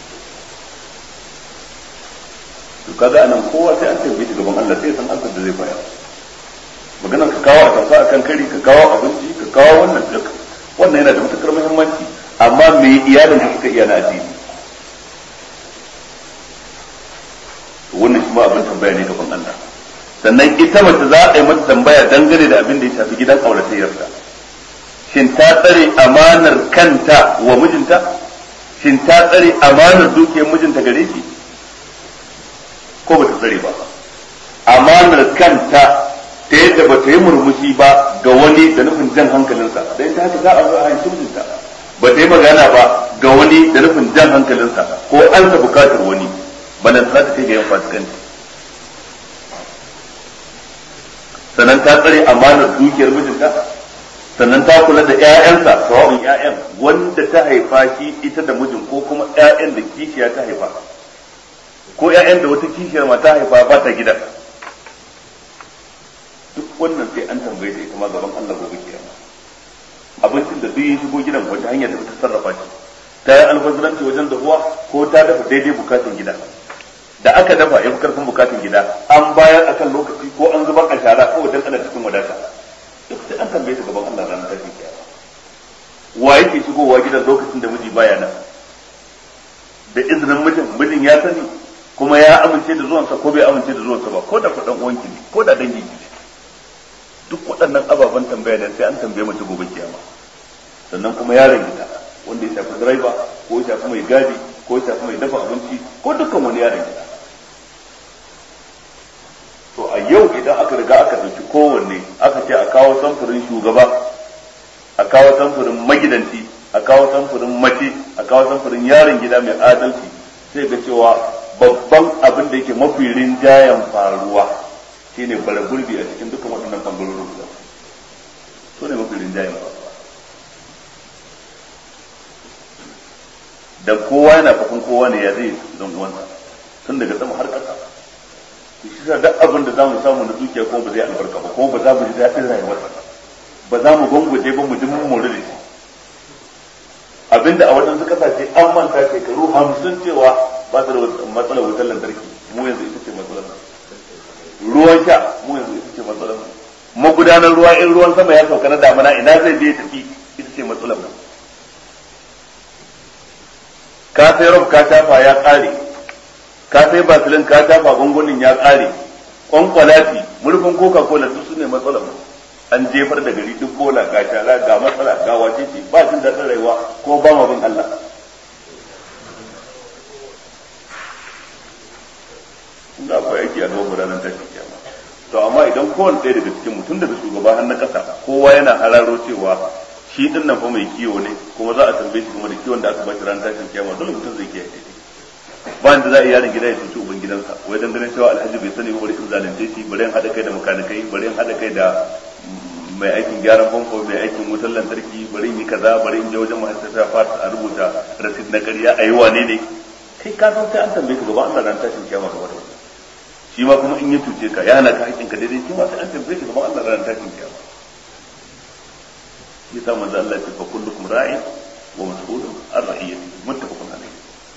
to kaga anan kowa sai an tambaye shi gaban Allah sai san ansar da zai bayar maganar ka kawo a tafa akan kari ka kawo abinci ka kawo wannan duk wannan yana da matukar muhimmanci amma me iyalin ka suka iya na addini wannan shi ma abin tambaya ne gaban Allah sannan ita mace za a yi mata tambaya dangane da abin da ya shafi gidan auratayyarta shin ta tsare amanar kanta wa mijinta shin ta tsare amanar dukiyar mijinta gare shi ko ba ta tsare ba amanar kanta ta yadda ba ta yi murmushi ba ga wani da nufin jan hankalinsa da ita haka za a zo a hanci mijinta ba ta yi magana ba ga wani da nufin jan hankalinsa ko an sa bukatar wani balan za ta kai ga yin fasikanci sannan ta tsare amanar dukiyar mijinta sannan ta kula da ƴaƴansa sawa'un ƴaƴan wanda ta haifa shi ita da mijin ko kuma ƴaƴan da kishiya ta haifa ko ƴaƴan da wata kishiyar ma ta haifa ba ta gidan duk wannan sai an tambaye ta ita ma gaban Allah gobe kiyama abincin da duk ya shigo gidan wata hanya da ta sarrafa shi ta yi alfazaranci wajen dahuwa ko ta dafa daidai bukatun gida da aka dafa ya fi karfin bukatun gida an bayar akan lokaci ko an zubar a shara ko wajen ana cikin wadata duk sai an tambaye ta gaban Allah ranar tashin kiyama wa yake shigowa gidan lokacin da miji baya nan da izinin mijin mijin ya sani kuma ya amince da zuwansa ko bai amince da zuwansa ba ko da kuɗin uwanki ne ko da dangi ne duk waɗannan ababen tambaya da sai an tambaye mace gobe kiyama sannan kuma yaron gida wanda ya shafi direba ko ya shafi mai gadi ko ya shafi mai dafa abinci ko dukkan wani yaron gida to a yau idan aka riga aka ɗauki kowanne aka ce a kawo samfurin shugaba a kawo samfurin magidanci a kawo samfurin mace a kawo samfurin yaron gida mai adalci sai ga cewa babban abin da yake mafi rinjayen faruwa shine bara gurbi a cikin dukkan waɗannan bangarorin guda so ne mafi rinjayen faruwa dan kowa yana fakon kowa ne ya zai don uwansa tun daga sama har ƙasa shi sa duk abin da zamu samu na dukiya kuma ba zai albarka ba kuma ba za mu ji daɗin rayuwar ba za mu gwangwaje ba mu ji mun more da shi abinda a waɗansu ƙasashe an manta shekaru hamsin cewa ba su da matsalar wutar lantarki mu yanzu ita ce matsalar ruwan sha mu yanzu ita ce matsalar magudanar ruwa in ruwan sama ya sauka na damana ina zai je tafi ita ce matsalar mu ka sai rob ka shafa ya ƙare ka sai basilin ka shafa gungunin ya ƙare kwankwalati murfin coca cola duk su ne matsalar mu an jefar da gari duk bola ga shara ga matsala ga wace ce ba jin daɗin rayuwa ko ba ma bin Allah da akwai aiki a gaban ranar tashin kiyama to amma idan kowane ɗaya daga cikin mutum daga shugaba har na ƙasa kowa yana hararo cewa shi din nan fa mai kiwo ne kuma za a tambaye shi kuma da kiwon da aka bashi ranar tashin kiyama dole mutum zai kiyaye ba da za a yi yaron gida ya cuci uban gidansa wai dan ganin cewa alhaji bai sani ba bari in zalunce shi bari in haɗa kai da makanikai bari in haɗa kai da mai aikin gyaran famfo mai aikin wutar lantarki bari in yi kaza bari in je wajen ma'aikata fata a rubuta rasid na ƙarya a yi wane ne kai ka san sai an tambaye ka gaban Allah ran tashin kiyama gaba da wannan shi ma kuma in ya tuce ka ya hana ka haƙƙin ka daidai shi ma sai an tambaye ka gaban Allah ran tashin kiyama yasa manzo Allah ya ce fa kullukum ra'in wa mas'ulun an ra'iyati muttafaqun alayh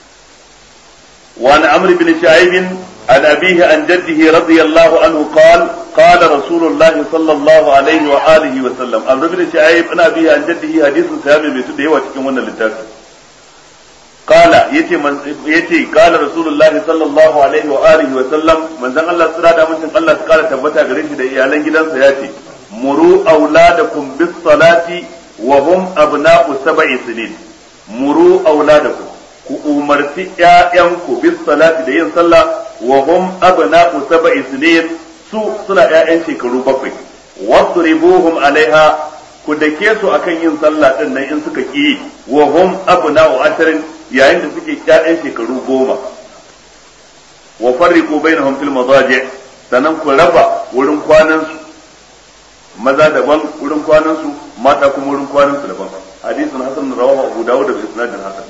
وعن عمرو بن شعيب عن أبيه عن جده رضي الله عنه قال قال رسول الله صلى الله عليه وآله وسلم عمرو بن شعيب عن أبيه عن جده حديث سامي بيتده وتكون من اللتافي قال يتي من يتي قال رسول الله صلى الله عليه وآله وسلم من ذن الله سرادة من الله قال تبتا غريش ده إيالان جدا سياتي مروا أولادكم بالصلاة وهم أبناء سبع سنين مروا أولادكم ku umarci ƴaƴanku bis salati da yin sallah wa hum abna'u sab'i sinin su suna ƴaƴan shekaru bakwai wadribuhum alaiha ku dake su akan yin sallah din nan in suka ki wa hum abna'u asharin yayin da suke ƴaƴan shekaru goma wa farriqu bainahum fil madaji sannan ku raba wurin kwanan su maza daban wurin kwanan su mata kuma wurin kwanan su daban hadisin hasan rawahu abu dawud da isnadin hasan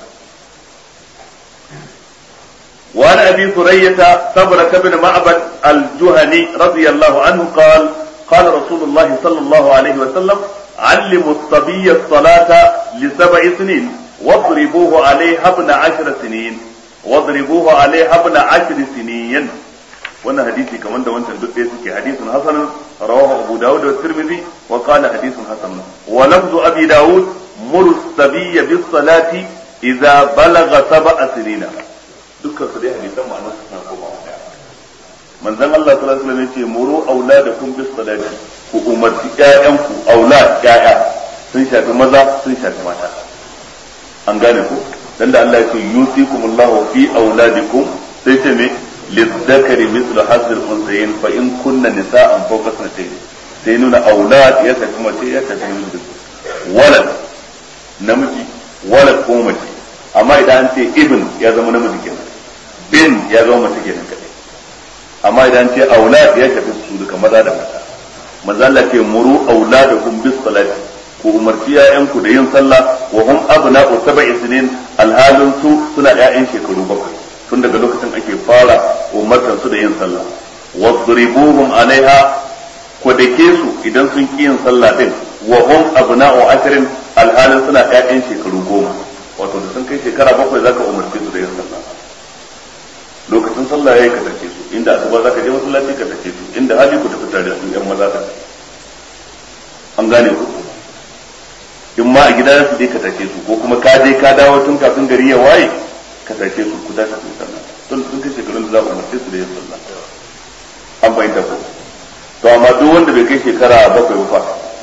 وعن ابي ثرية صبرة بن معبد الجهني رضي الله عنه قال قال رسول الله صلى الله عليه وسلم علموا الصبي الصلاة لسبع سنين واضربوه عليها ابن عشر سنين واضربوه عليها ابن عشر سنين وانا حديثي كمان ده وانت دك سكي حديث حسن رواه ابو داود والترمذي وقال حديث حسن ولفظ ابي داود مر الصبي بالصلاة اذا بلغ سبع سنين dukkan su dai hadisan ma'anar su suna komawa daya manzon Allah sallallahu alaihi wasallam yace muru auladakum bis salati ku umarci ƴaƴanku aulad ƴaƴa sun shafi maza sun shafi mata an gane ku dan da Allah yace yusikumullahu fi auladikum sai ce me lidzakari mithlu hazzil unsayin fa in kunna nisa'an fawqa sanatayn sai nuna aulad ya shafi mace ya shafi namiji walad namiji walad ko mace amma idan an ce ibn ya zama namiji kenan bin ya zama mace kenan kadai amma idan ce aulad ya shafi su duka maza da mata maza Allah ce muru auladakum bis salati ku umarci ƴaƴanku da yin sallah wa hum abna'u sab'i sinin alhalin su suna ƴaƴan shekaru bakwai tun daga lokacin ake fara umartar su da yin sallah wadribuhum alaiha ku dake su idan sun ki yin sallah din wa hum abna'u ashrin alhalin suna ƴaƴan shekaru goma wato da sun kai shekara bakwai zaka umarce su da yin sallah lokacin sallah yayi ka tace su inda asuba zaka je masallaci ka tace su inda hali ku tafi tare da su yan maza ka an gane ku in ma a gida su je ka tace su ko kuma ka je ka dawo tun kafin gari ya waye ka tace su ku tashi su sallah tun sun kai shekarun da za ku umarce su da yin sallah an bayyana ko to amma duk wanda bai kai shekara bakwai ba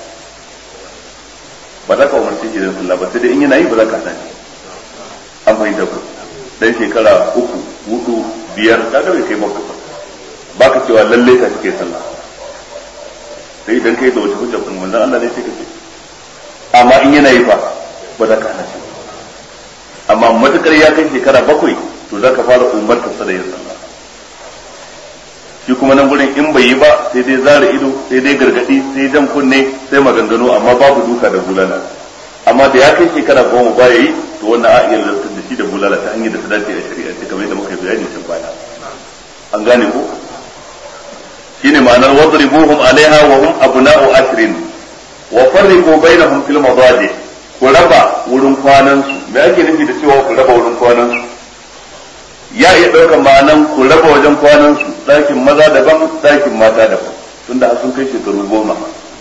ba za ka umarce shi da sallah ba sai dai in yana yi ba za ka hana shi an fahimta ku dan shekara uku hudu biyar ka ga bai kai bakwai ba ba ka cewa lalle ka cike sallah sai idan kai da wata hujja kuma manzon Allah ne sai ka ce amma in yana yi fa ba za ka hana shi amma matukar ya kai shekara bakwai to za ka fara umartar sa da yin sallah shi kuma nan gurin in bai yi ba sai dai zara ido sai dai gargadi sai jan kunne sai maganganu amma babu duka da bulala amma da ya kai shekara goma ba yi to wannan a iya lantar da shi da bulala ta hanyar da ta dace a shari'a ce kamar yadda muka yi bayani can baya an gane ko shine ma'anar wadribuhum alaiha wa hum abna'u ashrin wa farriqu bainahum fil madaji ku raba wurin kwanan su me ake nufi da cewa ku raba wurin kwanan su ya iya ɗaukar ma'anan ku raba wajen kwanan su ɗakin maza daban ɗakin mata daban tunda har sun kai shekaru goma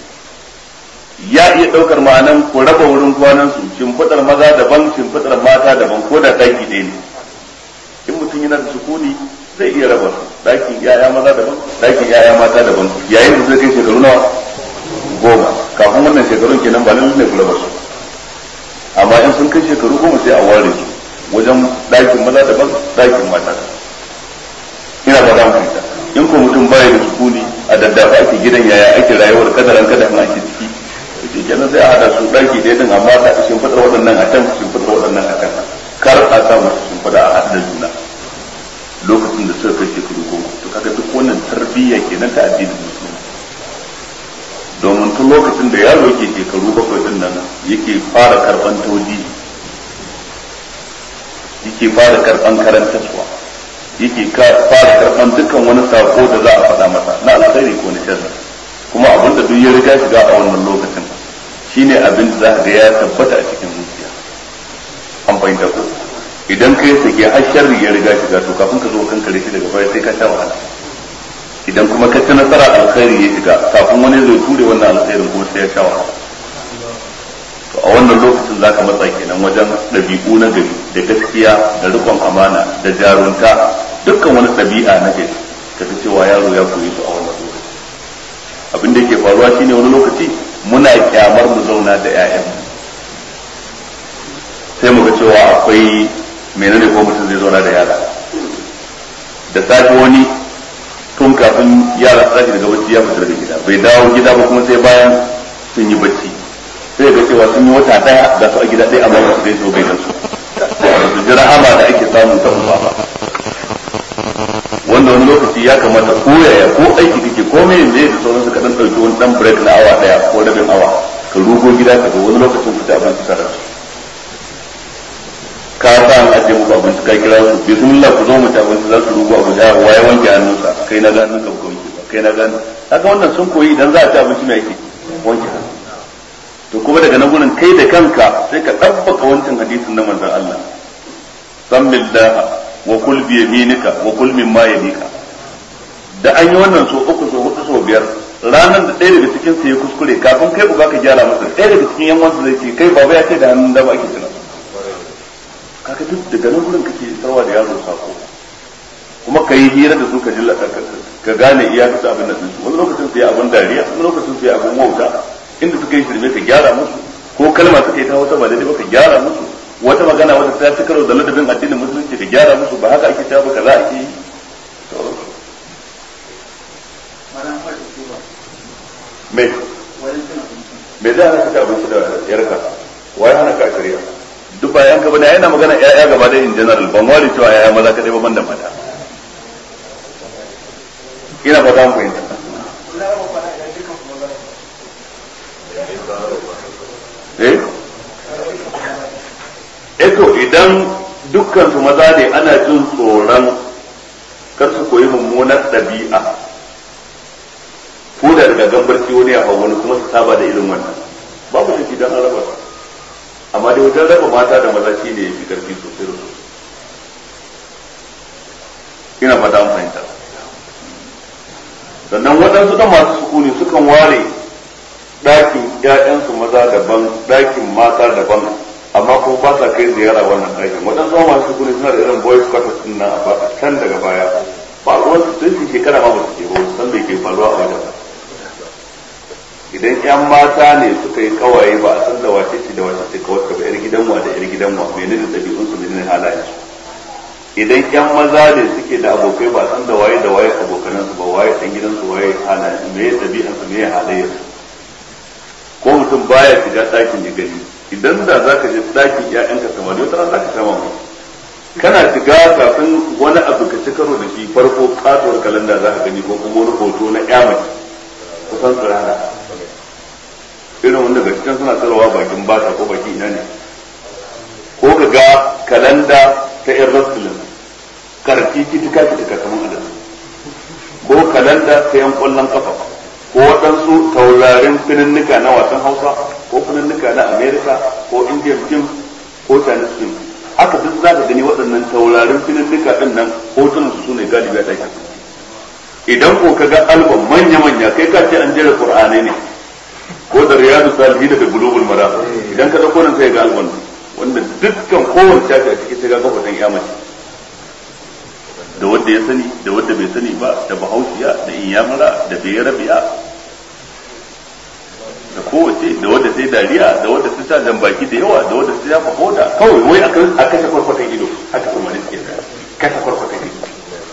ya iya ɗaukar ma'anan ku raba wurin kwanan su shimfiɗar maza daban shimfiɗar mata daban ko da ɗaki ɗaya ne in mutum yana da sukuni zai iya raba su ɗakin yaya maza daban ɗakin yaya mata daban yayin da zai kai shekaru nawa goma kafin wannan shekarun kenan ba lallai ne ku raba su amma in sun kai shekaru goma sai a ware su wajen ɗakin maza daban ɗakin mata ina ba mu fahimta in ko mutum baya da sukuni a daddafa ake gidan yaya ake rayuwar kadaran kadan ake ciki shi kenan sai a hada su ɗaki ɗaya din amma ta shimfiɗar waɗannan a can shimfiɗar waɗannan a can kar a sa musu shimfiɗa a haɗa juna lokacin da suka kai shekaru goma to kaga duk wannan tarbiyya kenan ta addinin musulmi domin tun lokacin da yaro yake shekaru bakwai din nan yake fara karban taudi yake fara karban karantarwa yake fara karban dukkan wani sako da za a faɗa masa na alkhairi ko na sharri kuma abin da duk ya riga shiga a wannan lokacin shine abin da za ga ya tabbata a cikin zuciya an fahimta ko idan kai sake har sharri ya riga shiga to kafin ka zo kan kare shi daga baya sai ka sha wahala idan kuma ka ci nasara alkhairi ya shiga kafin wani zai ture wannan alkhairin kuma sai ya sha wahala to a wannan lokacin za ka matsa kenan wajen ɗabi'u na gari da gaskiya da rikon amana da jarunta dukkan wani ɗabi'a na gari ka ta cewa yaro ya koyi su a wannan lokaci abin da yake faruwa shine wani lokaci muna kyamar mu zauna da 'ya'yanmu sai mu ga cewa akwai menene ko mutum zai zauna da yara da safe wani tun kafin yara su tashi daga bacci ya fita daga gida bai dawo gida ba kuma sai bayan sun yi bacci sai ga cewa sun yi wata daya ga su a gida ɗaya amma ba su gaisa bai da su su ji rahama da ake samun ta uba ba wanda wani lokaci ya kamata ko yaya ko aiki kake ko me ne da sauran su ka dan dauki wani dan break na awa daya ko rabin awa ka rugo gida ka ga wani lokacin ku ta abinci tare da su ka sa an ajiye muku abinci ka kira su bismillah ku zo mu ta abinci za su rubu abu da waye wanke hannunsa kai na ga hannunka ba wanke ba kai na ga haka wannan sun koyi idan za a ci abinci mai ake wanke hannu to kuma daga nan gurin kai da kanka sai ka ɗabbaka wancan hadisin na manzon Allah samillah wa kul bi yaminika wa kul mimma yalika da an yi wannan so uku so hudu so biyar ranar da ɗaya daga cikin su ya kuskure kafin kai uba ka gyara masa ɗaya daga cikin yan wasu zai ce kai baba ya ce da hannun da ba ake tunan kaga duk daga nan gurin kake sarwa da yaro sako kuma ka yi hira da su ka ji ka gane iya kasa abin da su wani lokacin su yi abin dariya wani lokacin su yi abin wauta inda suka yi shirme ka gyara musu ko kalma suka yi ta wata ba daidai ba ka gyara musu wata magana wata ta ci karo da ladabin addinin musulunci ka gyara musu ba haka ake cewa ba kaza ake yi me me zai hana ka ci abinci da yarka wai hana ka shari'a duk bayan ka bane yana magana ƴaƴa gaba da in general ban wari cewa ƴaƴa maza kadai ba banda mata ina fata mun fahimta eh eto idan dukkan su maza ne ana jin tsoron kar su koyi mummunar ɗabi'a ko da daga gambarci wani ya hau wani kuma su saba da irin wannan babu shi dan an raba amma dai wajen raba mata da maza shi ne fi karfi sosai da sosai ina fata an fahimta sannan waɗansu da masu sukuni sukan ware ɗakin ‘ya'yansu maza daban ɗakin mata daban amma ko ba sa kai ziyara wannan ɗakin waɗansu ma masu sukuni suna da irin boys quarters din nan a can daga baya ba ruwan su sun shekara ma ba su ke ba san bai ke faruwa a wajen idan yan mata ne suka yi kawaye ba a san da wace ce da wace ce kawai ka yar gidan wa da yar gidan wa menene dabi'un su menene halayen su idan yan maza ne suke da abokai ba a san da waye da waye abokanan su ba waye dan gidan su waye halayen su meye dabi'an su meye halayen su ko mutum baya shiga ɗakin ya gani idan da zaka je ɗakin ƴaƴanka samari wata ran zaka sha mamaki kana shiga kafin wani abu ka ci karo da shi farko katuwar kalanda za ka gani ko kuma wani hoto na ƴa mace kusan tsirara irin wanda ga cikin suna tsarawa bakin bata ko baki ina ne ko ka ga kalanda ta yan rasulun karfi kitika kitika kamar adam ko kalanda ta yan kwallon kafa ko waɗansu taurarin fininnika na wasan hausa ko fininnika na america ko indian film ko chinese film haka duk za ka gani waɗannan taurarin fininnika ɗin nan hotunan su ne galibi a ɗakin idan ko ka ga album manya-manya kai ka ce an jera qur'anai ne ko da riyadu salihin da bulugul mara idan ka dauko nan sai ga album wanda dukkan kowace shafi a cikin sai ga kafatan yamaci da wanda ya sani da wanda bai sani ba da bahaushiya da inyamara da bayarabiya da kowace da wanda sai dariya da wanda sai sa jambaki da yawa da wanda sai ya fa hoda kawai wai a kashe kwarkwatan ido haka kuma ne suke kashe kwarkwatan ido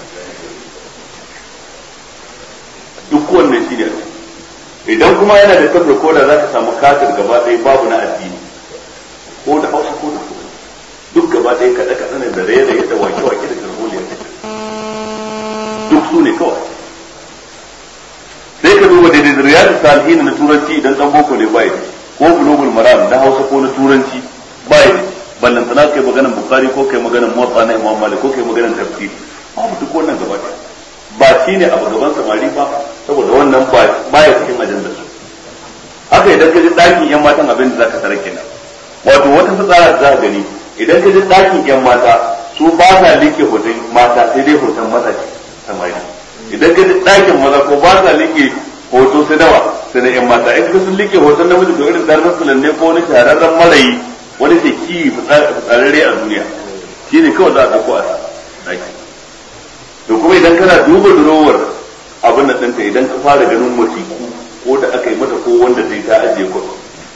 duk wannan shi ne idan kuma yana da tabar koda za ka samu katin gaba ɗaya babu na addini ko da hausa ko da kuma duk gaba ɗaya kaɗe kaɗe ne da raye da wake wake da garholiyar duk su ne kawai sai ka duba daidai da riyadu salihin na turanci idan dan boko ne bai ko bulugul maram na hausa ko na turanci bai ballan sana kai maganan bukhari ko kai maganan muwatta na imam malik ko kai maganan tafsir babu duk wannan gaba ɗaya ba shi ne abu gaban samari ba saboda wannan ba ya cikin ajandar su haka idan ka ji ɗakin yan matan abin da zaka tare kenan wato wata fitsara da za ka gani idan ka ji ɗakin yan mata su ba sa like hoton mata sai dai hoton maza ce samari idan ka ji ɗakin maza ko ba sa like hoto sai dawa sai na yan mata in ka sun like hoton namiji to irin dan rasulan ne ko wani shahararren marayi wani ke ki fitsararre a duniya shi ne kawai za a ɗauko a ɗaki to kuma idan kana duba durowar abin da ɗinta idan ka fara ganin wasiku ko da aka yi mata ko wanda zai ta ajiye kwas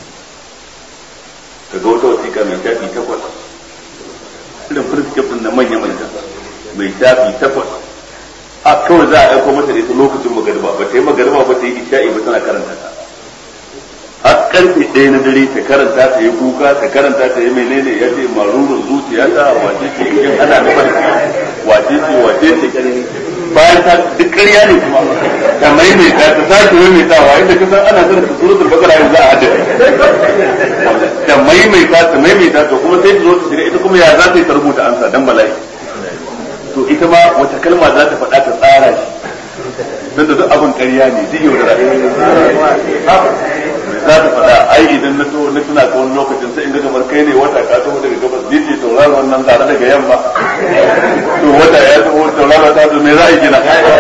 ka ga wata wasiƙa mai shafi takwas irin firsikif ɗin na manya manya mai shafi takwas a kawai za a aiko mata da ita lokacin magariba ba ta yi magariba ba ta yi isha'i ba tana karanta ta har karfe ɗaya na dare ta karanta ta yi kuka ta karanta ta yi menene ya ce marurin zuciya ta wace ce in ana da wace ce wace ce bayan ta duk ƙarya ne kuma ta maimaita ta sake maimaitawa inda ka san ana karanta suratul bakara yanzu a hadin ta maimaita ta maimaita to kuma sai ta zo ta shiga ita kuma ya za ta yi ta rubuta ansa dan bala'i to ita ma wata kalma za ta faɗa ta tsara shi don da duk abin ƙarya ne zai yau da za ta faɗa ai idan na na tuna ka wani lokacin sai in ga kamar kai ne wata ka taho daga gabas ni ce tauraron wannan tare daga yamma to wata ya taho tauraron ta zo me za a yi gina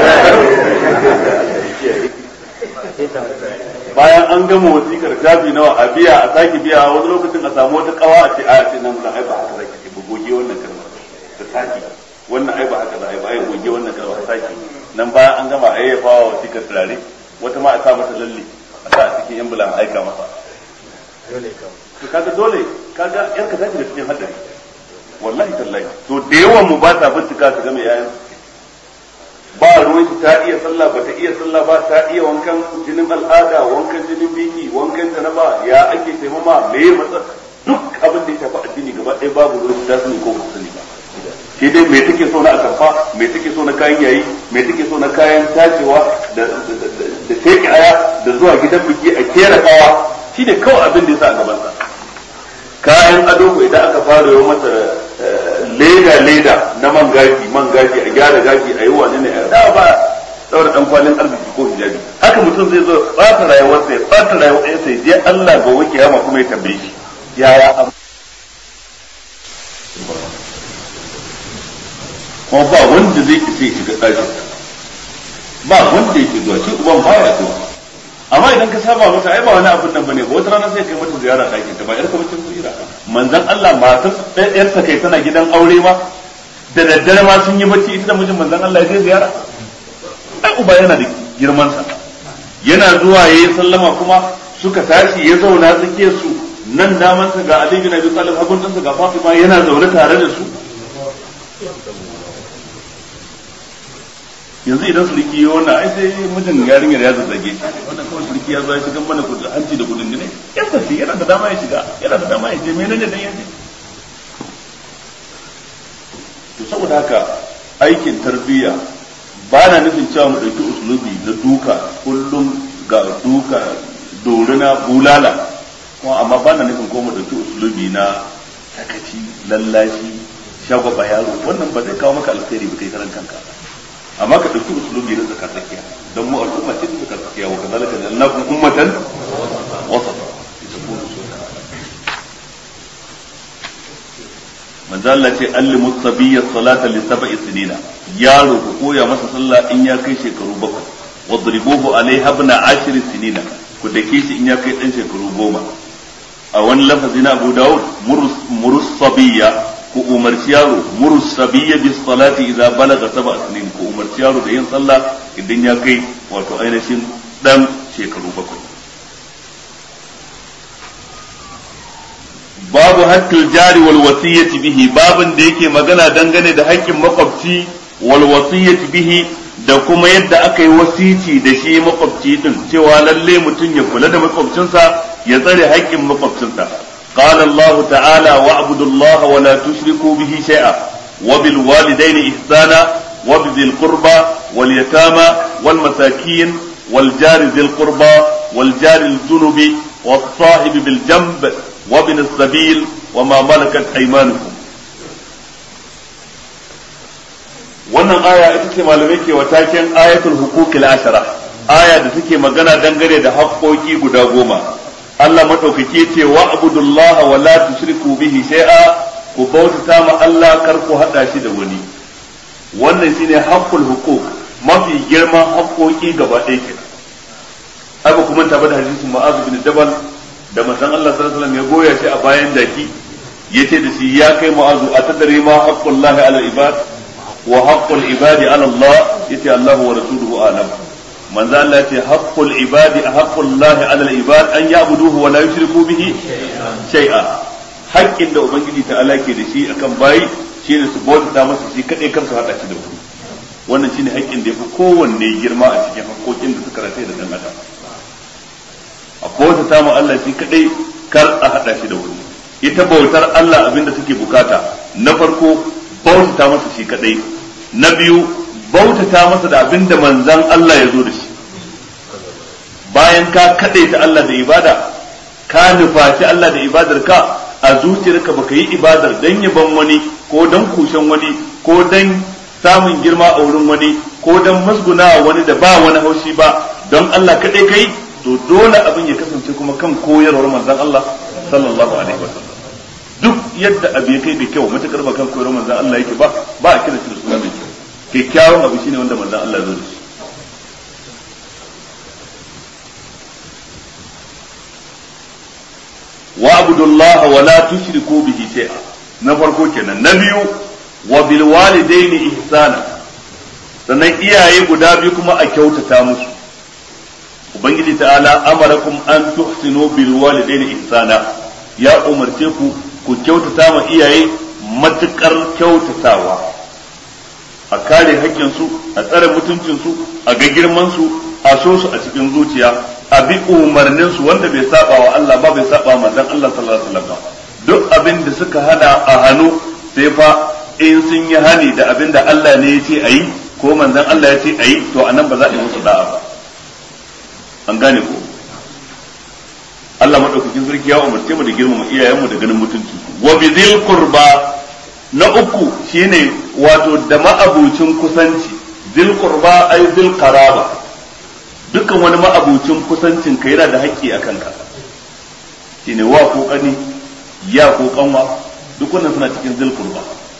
bayan an gama wasikar shafi nawa a biya a sake biya wani lokacin a samu wata kawa a ce a ce nan ai ba haka zaki ce ba goge wannan kalmar ta sake wannan ai ba haka za a yi ba ai goge wannan kalmar ta sake nan bayan an gama ayyafa wa wasikar turare wata ma a sa mata lalle a sa a cikin ambulan aika masa to kaga dole kaga yar ka tafi da cikin hadari wallahi tallahi to da yawan mu ba ta bincika su ga mai yayan ba ruwan ta iya sallah ba ta iya sallah ba ta iya wankan jinin al'ada wankan jinin biki wankan janaba ya ake taimama me ya matsa duk abin da ya shafi addini gaba ɗaya babu ruwan ta sani ko ba sani ba shi dai me take so na atamfa me take so na kayan yayi me take so na kayan tacewa da da teke aya da zuwa gidan biki a kera kawa shi ne kawai abin da ya sa a gaban sa kayan ado ko idan aka fara yi mata leda leda na man gashi man gashi a gyara gashi a yi wani ne a da ba daura dan kwalin arziki ko hijabi haka mutum zai zo ɓata rayuwarsa ya ɓata rayuwarsa ya je Allah gobe kiyama kuma ya tambaye shi yaya abu kuma ba wanda zai isa ya shiga ɗakin ba wanda yake zuwa shi uban baya zuwa amma idan ka saba mata ai ba wani abin nan bane ba wata rana sai kai mata ziyara ɗakin ta ba yar kamar cin ziyara manzon Allah matar ɗayar sa kai tana gidan aure ma da daddare ma sun yi bacci ita da mijin manzon Allah ya je ziyara ai uba yana da girman sa yana zuwa yayi sallama kuma suka tashi ya zauna tsakiyar su nan daman sa ga Ali bin Abi Talib hagun sa ga Fatima yana zaune tare da su yanzu idan sulki yi wannan ai sai mijin yarinyar ya zazzage shi wannan kawai sulki ya zo ya shiga mana kudin hanci da kudin ne ya tafi yana da dama ya shiga yana da dama ya je menene dan yaje to saboda haka aikin tarbiyya ba na nufin cewa mu ɗauki usulubi na duka kullum ga duka dorina bulala kuma amma ba na nufin ko mu ɗauki usulubi na sakaci lallashi shagwaba yaro wannan ba zai kawo maka alkhairi ba kai karan kanka amma ka ɗauki usulubi na zakar tsakiya don mu al'umma ce zakar tsakiya wa kazalika jannakum ummatan wasata manzo Allah ce allimu sabiyya salata li sab'i sinina yaro ku koya masa sallah in ya kai shekaru bakwai wadribuhu alaiha ibn ashir sinina ku dake shi in ya kai dan shekaru goma a wani lafazi na Abu Dawud murus sabiyya ku umarci yaro murus sabiyya bis salati idza balaga sab'a sinin ku umarci yaro da yin sallah idan ya kai wato ainihin dan shekaru bakwai babu haqqil jari wal wasiyyati bihi babin da yake magana dangane da haƙƙin makwabci wal wasiyyati bihi da kuma yadda aka yi wasici da shi makwabci din cewa lalle mutum ya kula da makwabcinsa ya tsare haƙƙin makwabcinsa قال الله تعالى واعبدوا الله ولا تشركوا به شيئا وبالوالدين إحسانا وبذي القربى واليتامى والمساكين wal jari dhil qurba wal jari al junubi was sahib bil janb wa ibn as-sabil wa ma malakat aymanukum wannan aya ita ce malamai ke wa taken ayatul huquqil ashara aya da take magana dangane da haƙƙoƙi guda goma Allah madaukake ce wa abudullah wa la tushriku bihi shay'a ku bautata ma Allah kar ku hada shi da wani wannan shine haqqul huquq mafi girman haƙƙoƙi gaba ɗaya kenan aka kuma tabbata da hadisin Mu'adh bin Jabal da manzon Allah sallallahu alaihi wasallam ya goya shi a bayan daki yace da shi ya kai Mu'adh atadri ma haqqullahi ala ibad wa haqqul ibadi ala Allah yace Allah wa rasuluhu alam manzo Allah yace haqqul ibadi haqqullahi ala al-ibad an ya'buduhu wa la yushriku bihi shay'a haƙƙin da ubangiji ta Allah ke da shi akan bayi shine su bauta masa shi kadai kar su hada shi da wani wannan shine haƙƙin da yafi kowanne girma a cikin haƙƙoƙin da suka rataye da dan adam a bauta ma Allah shi kadai kar a hada shi da wani ita bautar Allah abinda take bukata na farko bautata masa shi kadai na biyu bautata masa da abin da manzan Allah ya zo da shi bayan ka kadai ta Allah da ibada ka nufaci Allah da ibadar ka a zuciyarka baka yi ibadar dan yaban wani ko dan kushen wani ko dan samun girma a wurin wani ko dan masguna wani da ba wani haushi ba don Allah kadai kai to dole abin ya kasance kuma kan koyarwar manzan Allah sallallahu alaihi wasallam duk yadda abu ya kai da kyau matakar ba kan koyarwar manzan Allah yake ba ba a kira shi da suna mai kyau kyakkyawan abu shine wanda manzan Allah zo da shi wa abudullaha wa la tushriku bihi shay'a na farko kenan na biyu wa bil walidaini ihsana sannan iyaye guda biyu kuma a kyautata musu ubangiji ta'ala amarakum an tuhsinu bil walidaini ihsana ya umarce ku ku kyautata ma iyaye matukar kyautatawa a kare haƙƙinsu a tsare mutuncinsu a ga girmansu a so su a cikin zuciya a bi umarninsu wanda bai saba wa Allah ba bai saba manzon Allah sallallahu alaihi wasallam duk abin da suka hana a hannu sai fa in sun yi hani da abin da Allah ne ya ce ayi ko manzon Allah ya ce ayi to anan ba za a yi musu da'a ba an gane ko Allah madaukakin sarki ya umarce mu da girmama iyayenmu da ganin mutunci wa bizil qurba na uku shine wato da ma'abucin kusanci zil qurba ay zil qaraba dukkan wani ma'abucin kusancin ka yana da haƙƙi a kanka shine wa ko kani ya ko kanwa duk wannan suna cikin zil qurba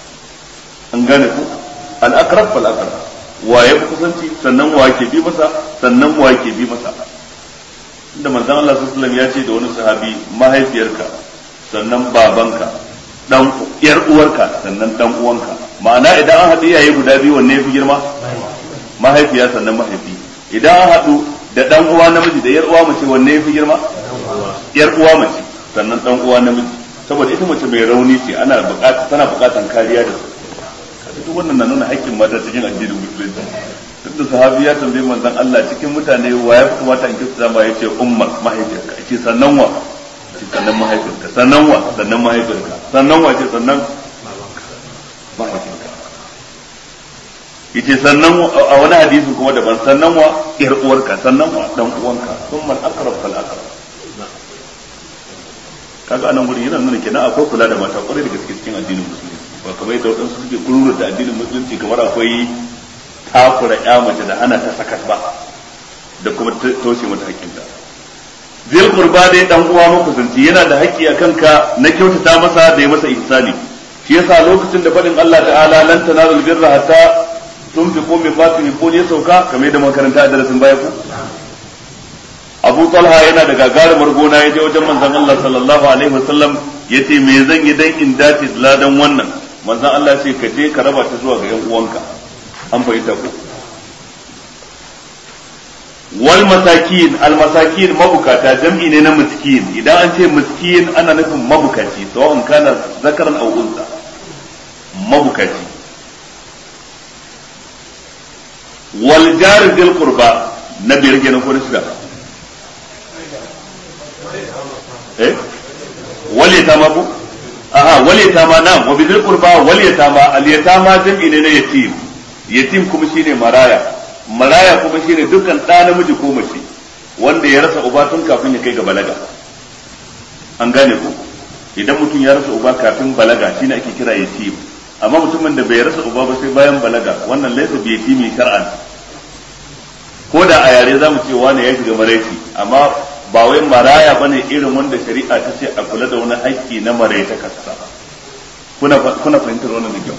an gane ku al aqrab fal aqrab wa ya kusanci sannan wa ke bi masa sannan wa ke bi masa inda manzon Allah sallallahu alaihi wasallam ya ce da wani sahabi mahaifiyarka sannan babanka dan yar uwarka sannan dan uwanka ma'ana idan an haɗu iyaye guda biyu wanne yafi girma mahaifiya sannan mahaifi idan an haɗu da dan uwa namiji da yar uwa mace wanne yafi girma yar uwa mace sannan dan uwa namiji saboda ita mace mai rauni ce ana buƙata tana buƙatan kariya da su duk wannan na nuna haƙƙin mata cikin addinin musulunci duk da sahabi ya tambayi manzon Allah cikin mutane wa ya fi kamata in kisa zama ya ce ummar mahaifiyarka ce sannan wa ce sannan mahaifinka sannan wa sannan mahaifinka sannan wa ce sannan mahaifinka yace sannan a wani hadisin kuma daban sannan wa yar uwarka sannan wa dan uwanka thumma al-aqrab fal aqrab kaga anan gurin yana nuna kenan akwai kula da mata kwarai da gaske cikin addinin musulunci ba kamar yadda wadansu suke kururu da addinin musulunci kamar akwai takura ya mace da hana ta sakat ba da kuma toshe mata hakkinta zil qurba dai dan uwa makusanci yana da haƙƙi a kanka na kyautata masa da ya masa ihsani shi yasa lokacin da faɗin Allah ta'ala lan tanalul birra hatta tunfiqu mimma tuhibbun ya sauka kamar yadda makaranta a darasin baya ku Abu Talha yana da gagarumar gona ya je wajen manzon Allah sallallahu alaihi wasallam yace me zan yi dan in dace da ladan wannan manzon Allah ce ka je ka raba ta zuwa ga yan uwanka an fahimta ku wal masakin al masakin mabukata jam'i ne na miskin idan an ce miskin ana nufin mabukaci sawa'un kana zakaran aw unsa mabukaci wal jar dil qurba na biyar kenan ko shida eh wal yatama bu aha wal yatama na wa bidil qurba wal yatama al yatama jam'i ne na yatim yatim kuma shine maraya maraya kuma shine dukkan ɗa namiji ko mace wanda ya rasa uba tun kafin ya kai ga balaga an gane ku idan mutum ya rasa uba kafin balaga shine ake kira yatim amma mutumin da bai rasa uba ba sai bayan balaga wannan laysa bi yatimi shar'an ko da a yare zamu ce wani ya shiga maraici amma ba wai maraya bane irin wanda shari'a ta ce a kula da wani haƙƙi na maraita kasa kuna kuna fahimtar wannan da kyau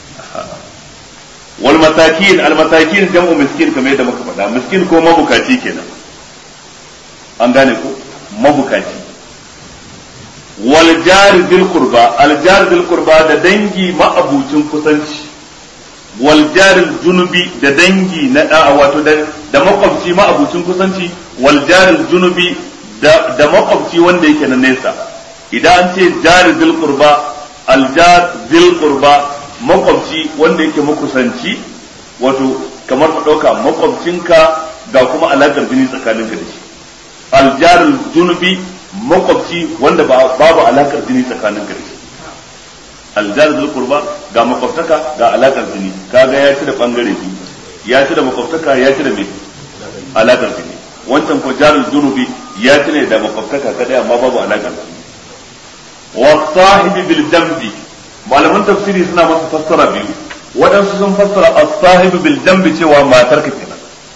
wal masakin al masakin jam'u miskin kamar yadda muka faɗa miskin ko mabukaci kenan an gane ko mabukaci wal jar dil qurba al jar dil qurba da dangi ma'abucin kusanci wal jar junubi da dangi na wato da da makwabci ma'abucin kusanci wal jar junubi da da makwabci wanda yake na nesa idan an ce jar dil qurba al jar dil qurba makwabci wanda yake makusanci wato kamar ka ɗauka makwabcinka ga kuma alaƙar jini tsakaninka da shi aljarul junubi makwabci wanda babu alaƙar jini tsakaninka da shi aljarul qurba ga makwabtaka ga alaƙar jini kaga ya ci da bangare biyu ya ci da makwabtaka ya ci da me alaƙar jini wancan ko jarul junubi ya ci ne da makwabtaka kadai amma babu alaƙar jini wa sahibi bil jambi malaman tafsiri suna masa fassara biyu waɗansu sun fassara as-sahibu bil jambi cewa matar ka kenan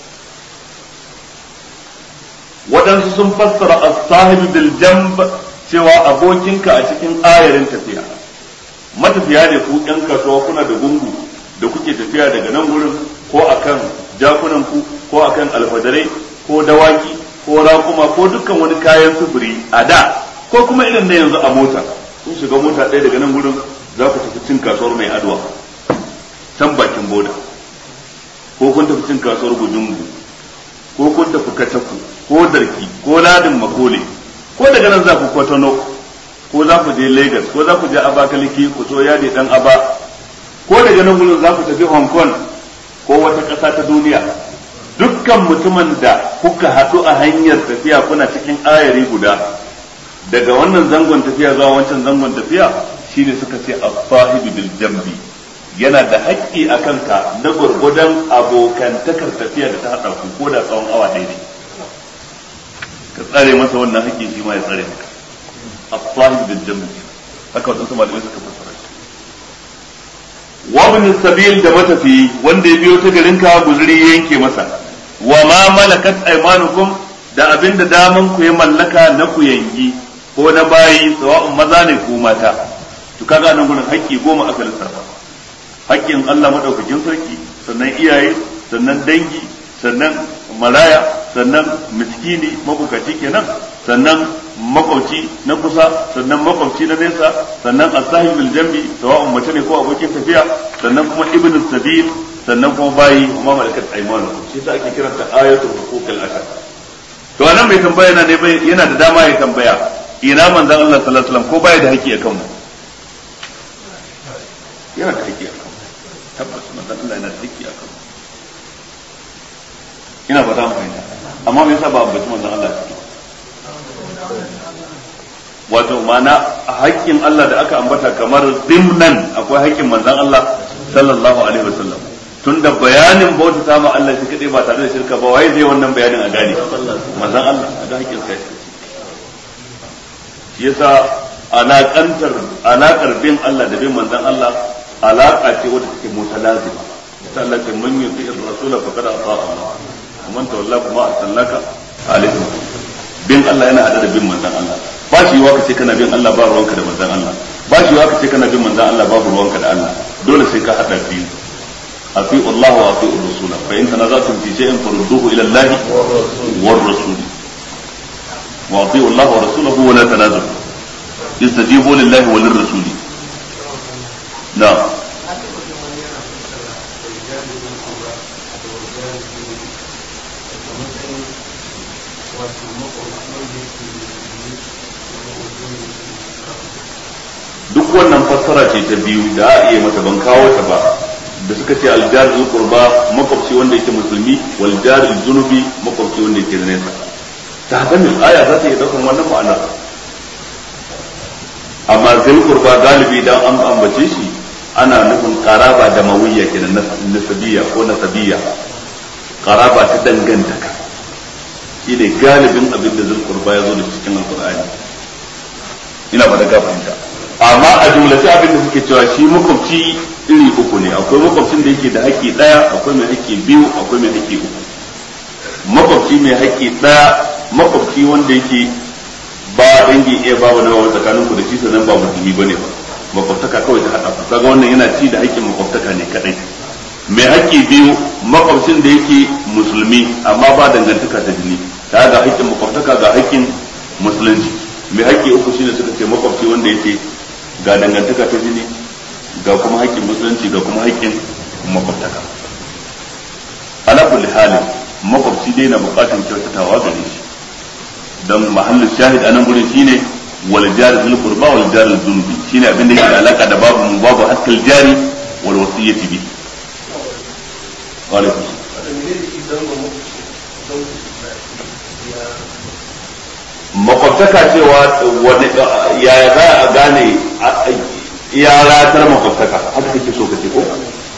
waɗansu sun fassara as-sahibu bil jamb cewa abokinka a cikin ayarin tafiya matafiya ne ku ɗan kasuwa kuna da gungu da kuke tafiya daga nan wurin ko akan jakunan ku ko akan alfadarai ko dawaki ko raƙuma ko dukkan wani kayan sufuri a da ko kuma irin na yanzu a mota kun shiga mota ɗaya daga nan wurin za ku tafi cin kasuwar mai adwa can bakin boda ko kun tafi cin kasuwar gujungu ko kun tafi kataku ko darki ko ladin makole ko daga nan za ku kwatano ko za ku je lagos ko za ku je abakaliki ku so yadi dan aba ko daga nan gudun za ku tafi hong kong ko wata ƙasa ta duniya dukkan mutumin da kuka haɗu a hanyar tafiya kuna cikin ayari guda daga wannan zangon tafiya zuwa wancan zangon tafiya shine suka ce as-sahibu bil jambi yana da haƙƙi a kanka na gurgudan abokantakar tafiya da ta haɗa ku ko da tsawon awa ɗaya ne ka tsare masa wannan haƙƙi shi ma ya tsare maka as-sahibu bil jambi haka wadansu malamai suka fassara shi wa ibn sabil da matafi wanda ya biyo ta garin ka guzuri ya yanke masa wa ma malakat aymanukum da abinda daman ku ya mallaka na ku yangi ko na bayi sawa'un maza ne ko mata to kaga nan gurin haƙƙi goma aka lissafa haƙƙin Allah madaukakin sarki sannan iyaye sannan dangi sannan maraya sannan miskini mabukaci kenan sannan makwabci na kusa sannan makwabci na nesa sannan asahibul jambi sawa'un mace ne ko abokin tafiya sannan kuma ibnu sabil sannan kuma bayi kuma malakat aymanu shi ta ake kiranta ayatul huquqil ashar to anan mai tambaya yana ne yana da dama ya tambaya ina manzon Allah sallallahu alaihi wasallam ko baya da haƙƙi akan mu yana da haƙƙi akan mu tabbas manzon Allah yana da haƙƙi akan mu ina fata mu fahimta amma me yasa ba ambaci manzon Allah cikin wato mana haƙƙin Allah da aka ambata kamar dimnan akwai haƙƙin manzon Allah sallallahu alaihi wasallam tun da bayanin bauta ta ma Allah shi kadai ba tare da shirka ba waye zai wannan bayanin a gane manzon Allah a ga haƙƙin sai shi yasa alaƙantar alaƙar bin Allah da bin manzon Allah alaƙa ce wadda take mutalazima ta Allah ce man yuti ar-rasul faqad ata Allah man tawalla kuma arsalnaka alaihi bin Allah yana hada da bin manzon Allah ba shi yiwa ka ce kana bin Allah ba ruwanka da manzon Allah ba shi yiwa ka ce kana bin manzon Allah babu ruwanka da Allah dole sai ka hada biyu afi Allah wa afi rasul fa in tanazatum fi shay'in farudduhu ila Allah war rasul wa afi Allah wa rasulahu wa la tanazalu istajibu lillahi wa lirrasuli na'am duk wannan fassara ce ta biyu da a iya mata ban kawo ta ba da suka ce aljar qurba makwabci wanda yake musulmi wal jar junubi makwabci wanda yake nesa ta haka ne aya za ta iya daukan wannan ma'ana amma zil qurba galibi dan an ambace shi ana nufin qaraba da mawiyya kenan nasabiyya ko nasabiyya qaraba ta dangantaka shi ne galibin abin da zulkurba ya zo da cikin alkur'ani ina ba da fahimta amma a jumlace abin da suke cewa shi makwabci iri uku ne akwai makwabcin da yake da haƙƙi ɗaya akwai mai haƙƙi biyu akwai mai haƙƙi uku makwabci mai haƙƙi ɗaya makwabci wanda yake ba dangi iya babu na wani tsakanin ku da shi sannan ba musulmi bane ba makwabtaka kawai ta haɗa ku kaga wannan yana ci da haƙƙin makwabtaka ne kadai mai haƙƙi biyu makwabcin da yake musulmi amma ba dangantaka ta jini ta ga haƙƙin makwabtaka ga haƙƙin musulunci mai haƙƙi uku shine suka ce makwabci wanda yake ga dangantaka ta jini ga kuma haƙƙin musulunci ga kuma haƙƙin makwabtaka ala kulli halin makwabci dai na buƙatar kyautatawa gare shi don mahallin shahid a nan gurin shine wal jari zul qurba wal jari zunubi shine abin da yake da alaka da babu mu babu hakkal jari wal wasiyati bi wa alaikum makwabtaka cewa wani ya za a gane ya ratar makwabtaka haka kake so ka ce ko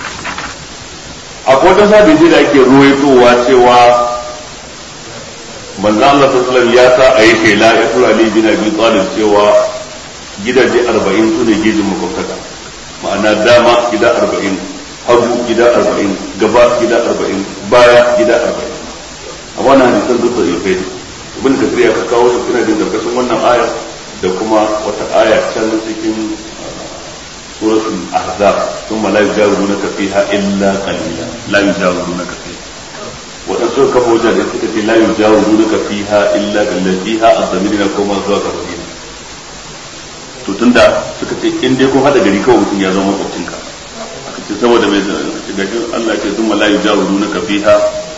akwai wata sabi da ake ruwaitowa cewa manzo Allah sallallahu ya sa a yi shela ya tura Ali bin Abi Talib cewa gidaje 40 su ne gejin makwabtaka ma'ana dama gida 40 hagu gida 40 gaba gida 40 baya gida 40 a wannan hadisan duk da yake ibn kasir ya kawo su ina jin karkashin wannan aya da kuma wata aya can cikin suratul ahzab thumma la yujawirunaka fiha illa qalila la yujawirunaka fiha waɗansu kafa wajen da suka ce la yujawirunaka fiha illa qalila fiha az-zamir na koma zuwa ga rahim to tunda suka ce in dai kun hada gari kawai mutum ya zama makwabcinka aka ce saboda mai gashi Allah ya ce thumma la yujawirunaka fiha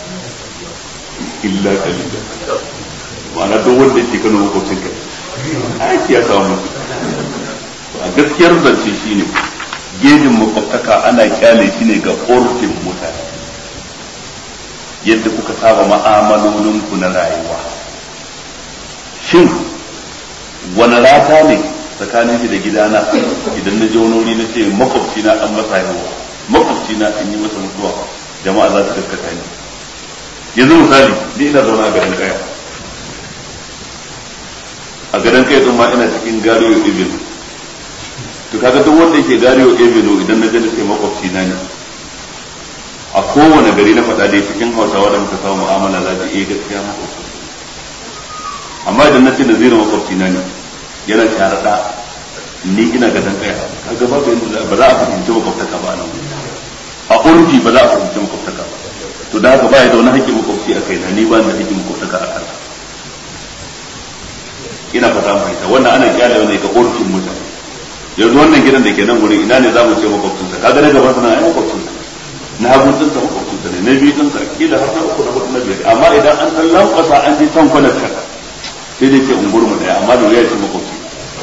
illa qalila ma'ana duk wanda yake kano makwabcin ka aiki ya samu mutu a gaskiyar zance shine gejin makwabtaka ana kyale shi ne ga orfin mutane yadda kuka saba ma'amalolinku na rayuwa shin wani rata ne tsakanin shi da gidana idan na je wani wuri na ce makwabci na an masa haihuwa makwabci na an yi masa mutuwa jama'a za su gaskata ni yanzu misali ni ina zaune a garin kaya a gadon kai ma ina cikin gariyo ibn to kaga duk wanda yake gariyo ibn idan na gani sai makwabci na ne a kowane gari na faɗa dai cikin hausawa da muka samu mu'amala za ta iya gaskiya makwabci amma idan na ce da zira makwabci na ne yana sharaɗa ni ina gadon kai kaga babu yadda ba za a fahimci makwabtaka ba nan a urfi ba za a fahimci makwabtaka ba to da haka ba ya da wani haƙƙin makwabci a kaina ni ba da haƙƙin makwabtaka a kansa ina fata fahimta wannan ana kyale wani ga urfin mutane yanzu wannan gidan da ke nan gurin ina ne za mu ce makwabcinsa kaga na gaban sana ai makwabcinsa na hagun dinsa makwabcinsa ne na biyu dinsa kila har na uku na hudu na biyar amma idan an san lankwasa an je can kwanar ka sai dai ce ungur mu daya amma da wuya ce makwabci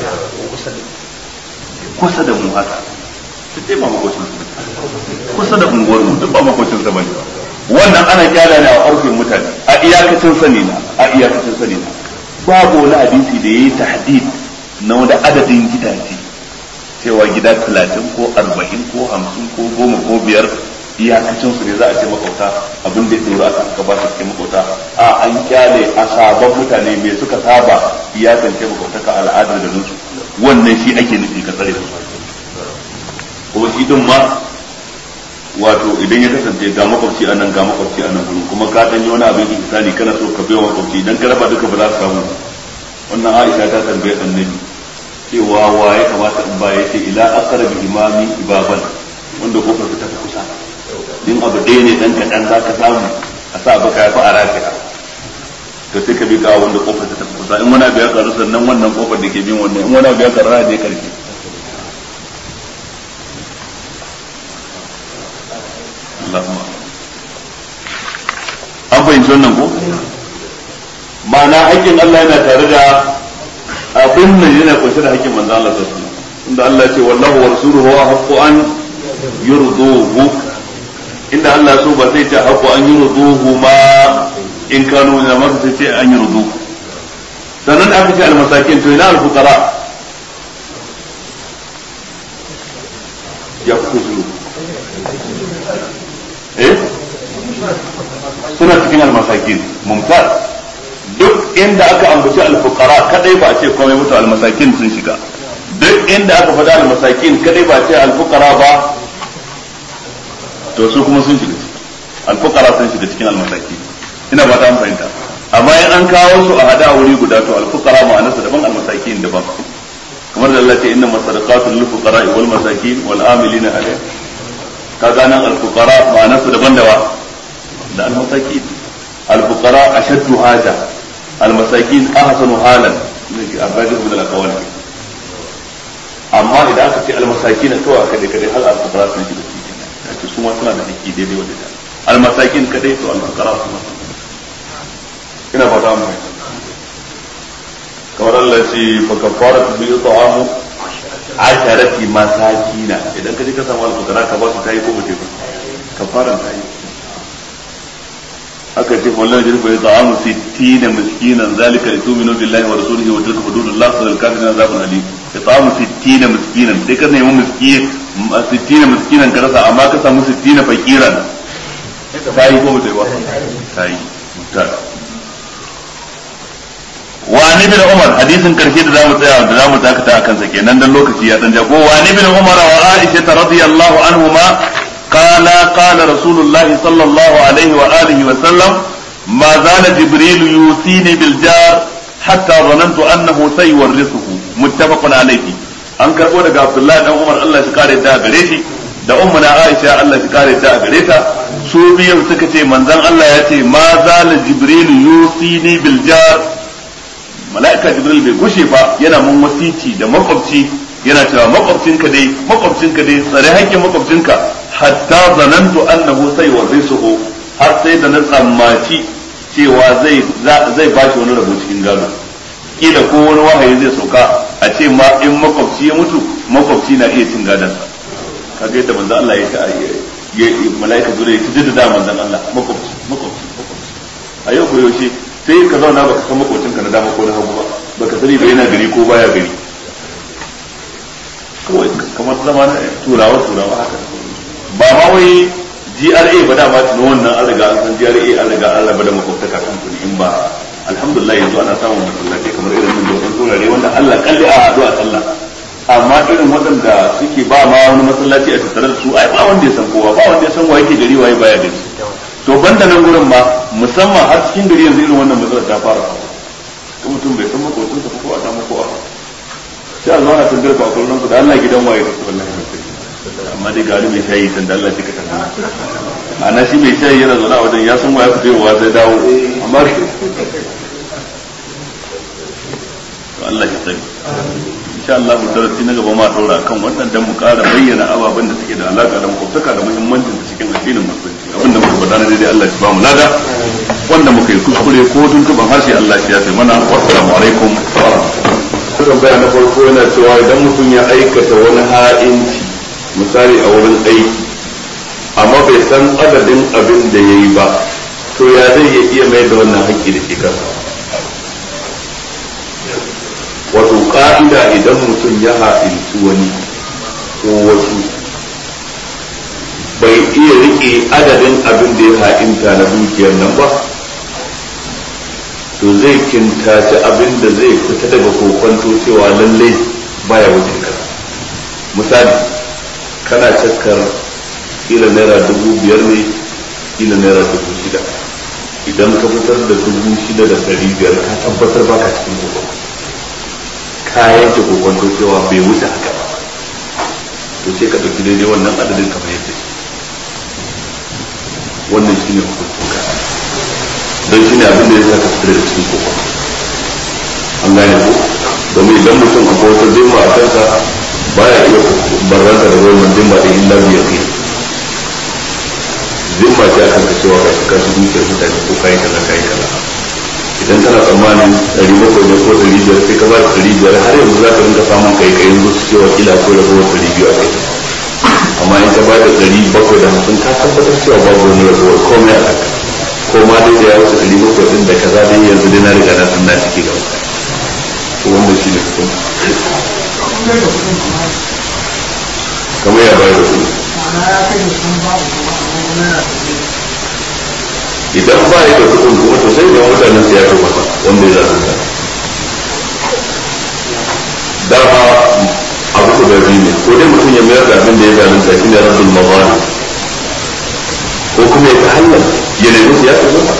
kusa da mu haka duk dai ba makwabcin kusa da unguwar mu duk ba makwabcin sa bane wannan ana kyale ne a urfin mutane a iyakacin sani na a iyakacin sani na babu wani hadisi da ya yi tahdid na wani adadin gidaje cewa gida talatin ko arba'in ko hamsin ko goma ko biyar iyakacin su ne za a ce makauta abin da ya tsoro aka aka ba su cikin makauta a an kyale a sabon mutane mai suka saba iyakance makauta ka al'adar da su wannan shi ake nufi ka tsare su kuma shi din ma wato idan ya kasance ga makwabci a nan ga makwabci a nan gurin kuma ka dan yi wani abin ihsani kana so ka biya makwabci idan ka raba duka ba za ka samu wannan Aisha ta tambaye annabi cewa wa ya kamata in ba yace ila aqrabi imami ibaban wanda kofar ta tafi kusa din abu ɗaya ne dan kaɗan za ka samu a sa baka ya fi a rafiya to sai ka bi ga wanda kofar ta tafi kusa in wani abu ya karu sannan wannan kofar da ke bin wannan in wani abu ya karu ne karfi Allahumma an fahimci wannan ko ma'ana haƙƙin Allah yana tare da abin nan yana kunshe da haƙƙin manzo Allah sallallahu alaihi wasallam inda Allah ce wallahu wa rasuluhu haqqu an yurduhu inda Allah so ba sai ce haqqu an yurduhu ma in kanu na ma sai ce an yurdu sannan aka ce almasakin to ina alfuqara ya kuka shiru eh suna mumtaz duk inda aka ambaci alfuqara kadai ba a ce komai mutu almasakin sun shiga duk inda aka faɗa almasakin kadai ba a ce alfuqara ba to su kuma sun shiga alfuqara sun shiga cikin almasaki ina ba ta fahimta amma in an kawo su a hada wuri guda to alfuqara ma'anarsa daban almasakin daban kamar da Allah ce inna masadaqatu lil fuqara wal masakin wal amilina alayha kaga nan alfuqara ma'anarsa daban dawa da almasakin alfuqara ashaddu haja almasakin ahsanu halan ne abadi ibn al-aqwal amma idan aka ce almasakin kawai aka dai kadai hal alfuqara sun shiga cikin su ma suna da haƙƙi daidai wanda almasakin kadai to alfuqara su ma ina fata mu kamar Allah ce fa kafaratu bi ta'amu asharati masakina idan ka je ka samu alfukara ka ba su tayi ko bace ba kafaran tayi aka ce wallahi jin fa ta'amu 60 miskinan zalika li tu'minu billahi wa rasulihi wa tilka hududullah wa al-kafirin azabun alim ta'amu 60 miskinan sai ka nemi miskin 60 miskinan ka rasa amma ka samu 60 fakiran tayi ko bace ba tayi mutar وعن ابن عمر حديث كرشي da zamu tsaya da zamu dakata akan sa kenan dan lokaci ya dan jago وعن ابن عمر وعائشة رضي الله عنهما قال قال رسول الله صلى الله عليه وآله وسلم ما زال جبريل يوصيني بالجار حتى ظننت أنه سيورثه متفق عليه an karbo daga Abdullahi dan Umar Allah shi kare da gare shi da ummu na Aisha Allah shi kare da gare ta su biyan suka ce manzon Allah ya ce ma zala jibril yusini bil jar mala'ika jibril bai gushe ba yana mun wasici da makwabci yana cewa makwabcinka dai makwabcinka dai tsare hakkin makwabcinka hatta zanantu annahu sai warisuhu har sai da na tsammaci cewa zai zai bashi wani rabo cikin gado kila ko wani wahayi zai sauka a ce ma in makwabci ya mutu makwabci na iya cin gadon sa kaga yadda manzo Allah ya ta ya mala'ika jibril ya tijjida da manzo Allah makwabci makwabci makwabci a yau ko yaushe sai ka zauna baka san makocinka na dama ko na hagu ba baka sani ba yana gari ko baya gari kawai kamar zama na turawa turawa haka ba ma wai GRA ba dama tuno wannan an riga an san GRA an riga an raba da makwabtaka kan kudi in ba alhamdulillah yanzu ana samun masallaci kamar irin nan da wasu turare wanda Allah kalli a haɗu a sallah amma irin waɗanda suke ba ma wani masallaci a tattare da su ai ba wanda ya san kowa ba wanda ya san wa yake gari waye baya gari to banda nan gurin ma musamman har cikin gari yanzu irin wannan matsalar ta fara ko mutum bai san makocin sa ko a samu ko a sai a zauna tun garba a kullun da Allah gidan waye da wallahi amma dai gari mai shayi tun da Allah shi ka tana ana shi mai shayi yana zauna a wajen ya san waye fito wa zai dawo amma to Allah ya sani insha Allah mu darasi na gaba ma daura kan wannan dan mu ƙara bayyana ababen da suke da alaka da makwabtaka da muhimmancin da cikin addinin musulunci abin da muka faɗa na daidai Allah ya ba mu lada wanda muka yi kuskure ko tuntuban harshe Allah ya sai mana wassalamu alaikum wa rahmatullahi tambaya na farko yana cewa idan mutum ya aikata wani ha'inci misali a wurin aiki amma bai san adadin abin da ya yi ba to ya zai iya mai da wannan haƙƙi da ke kansa wato ka'ida idan mutum ya ha'inci wani ko wasu bai iya rike adadin abin da ya ha'inta na dukiyar nan ba to zai kintace abin da zai fita daga kokonto cewa lallai baya wuce ka misali kana cakkar kila naira dubu biyar ne kila naira dubu shida idan ka fitar da dubu shida da ɗari biyar ka tabbatar baka cikin kokonto ka yanke kokonto cewa bai wuce haka ba to sai ka ɗauki daidai wannan adadin ka fahimta shi wannan shi ne hukuncin ka don shi ne abin da ya sa ka fitar da cikin kokonto an gane ko domin idan mutum a wata zimma a kansa baya iya barranta da wannan zimma da illa biyar kai zimma ce akan ka cewa ka shiga su dukiyar mutane ko kayi kaza kayi kaza idan kana tsammanin ɗari bakwai ne ko ɗari biyar sai ka ba da ɗari biyar har yanzu za ka rinka samun kai kai yanzu su cewa kila ko da kowa ɗari biyu a kai amma in ka ba da ɗari bakwai da hamsin ka tabbatar cewa babu wani ragowar komai a kanka ko ma dai da ya wuce ɗari bakwai ɗin da kaza dai yanzu dai na riga na san na ciki gaba to wannan shi ne hukunci kamar ya bayar da kuɗi idan ba ya da kuɗin kuma to sai da mutanen su ya fi masa wanda ya zalunta dama abu guda biyu ne ko dai mutum ya mayar da abin da ya zalunta shi ne rabbul mazali ko kuma ya ta hanyar ya nemi su ya fi masa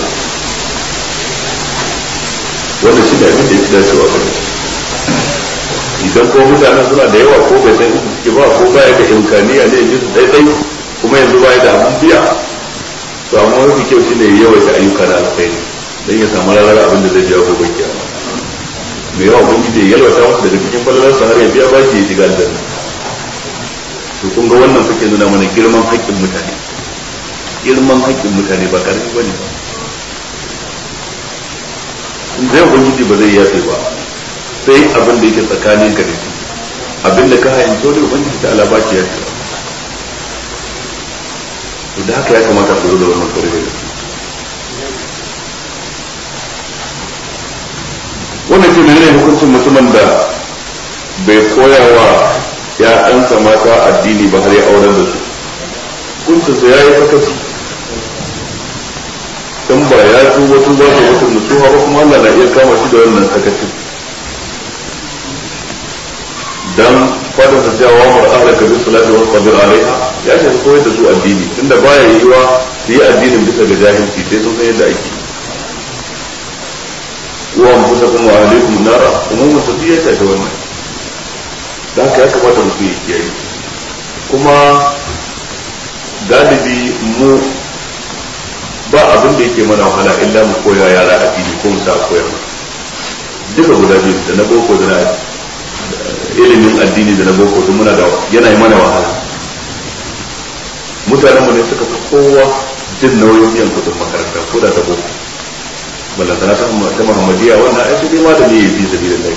wannan shi ne abin da ya fi dacewa ga idan ko mutanen suna da yawa ko bai san inda suke ba ko baya da imkaniya ne ji su daidai kuma yanzu baya da abin biya to amma mafi kyau shine ya yawaita ayyuka na alkhairi dan ya samu ranar abin da zai biya gobe kiyama mai yawa ubangiji ya yalwata masa daga cikin falalarsa har ya biya bashi ya shiga aljanna to kun ga wannan suke nuna mana girman haƙƙin mutane girman haƙƙin mutane ba karfi bane ba in zai ubangiji ba zai yafe ba sai abin da yake tsakanin ka da shi abin da ka hayin dole ubangiji ta ala baki ya ce to da haka ya kamata ku da wannan kare da wannan ce menene hukuncin mutumin da bai koya wa ya'yansa mata addini ba har ya auren da su hukuncinsa ya yi sakaci dan ba ya tuba tuba da wata nutsuwa ba kuma Allah na iya kama shi da wannan sakacin dan fadin sa cewa wa ahlaka bis salati wa sabir alaiha ya ce koyar da su addini tunda baya yiwa su yi addinin bisa ga jahilci sai sun san yadda ake wa anfusakum wa ahlikum nara umumun sa ya ce wannan da haka ya kamata mutum ya kiyaye kuma galibi mu ba abin da yake mana wahala illa mu koya yara addini ko mu sa koyar duka guda biyu da na boko da na ilimin addini da na boko duk muna da yana yi mana wahala mutanen mu ne suka fi kowa jin nauyin biyan kudin makaranta ko da ta boko balantana ta ta muhammadiya wannan ai sai ma da ne yafi sabilillah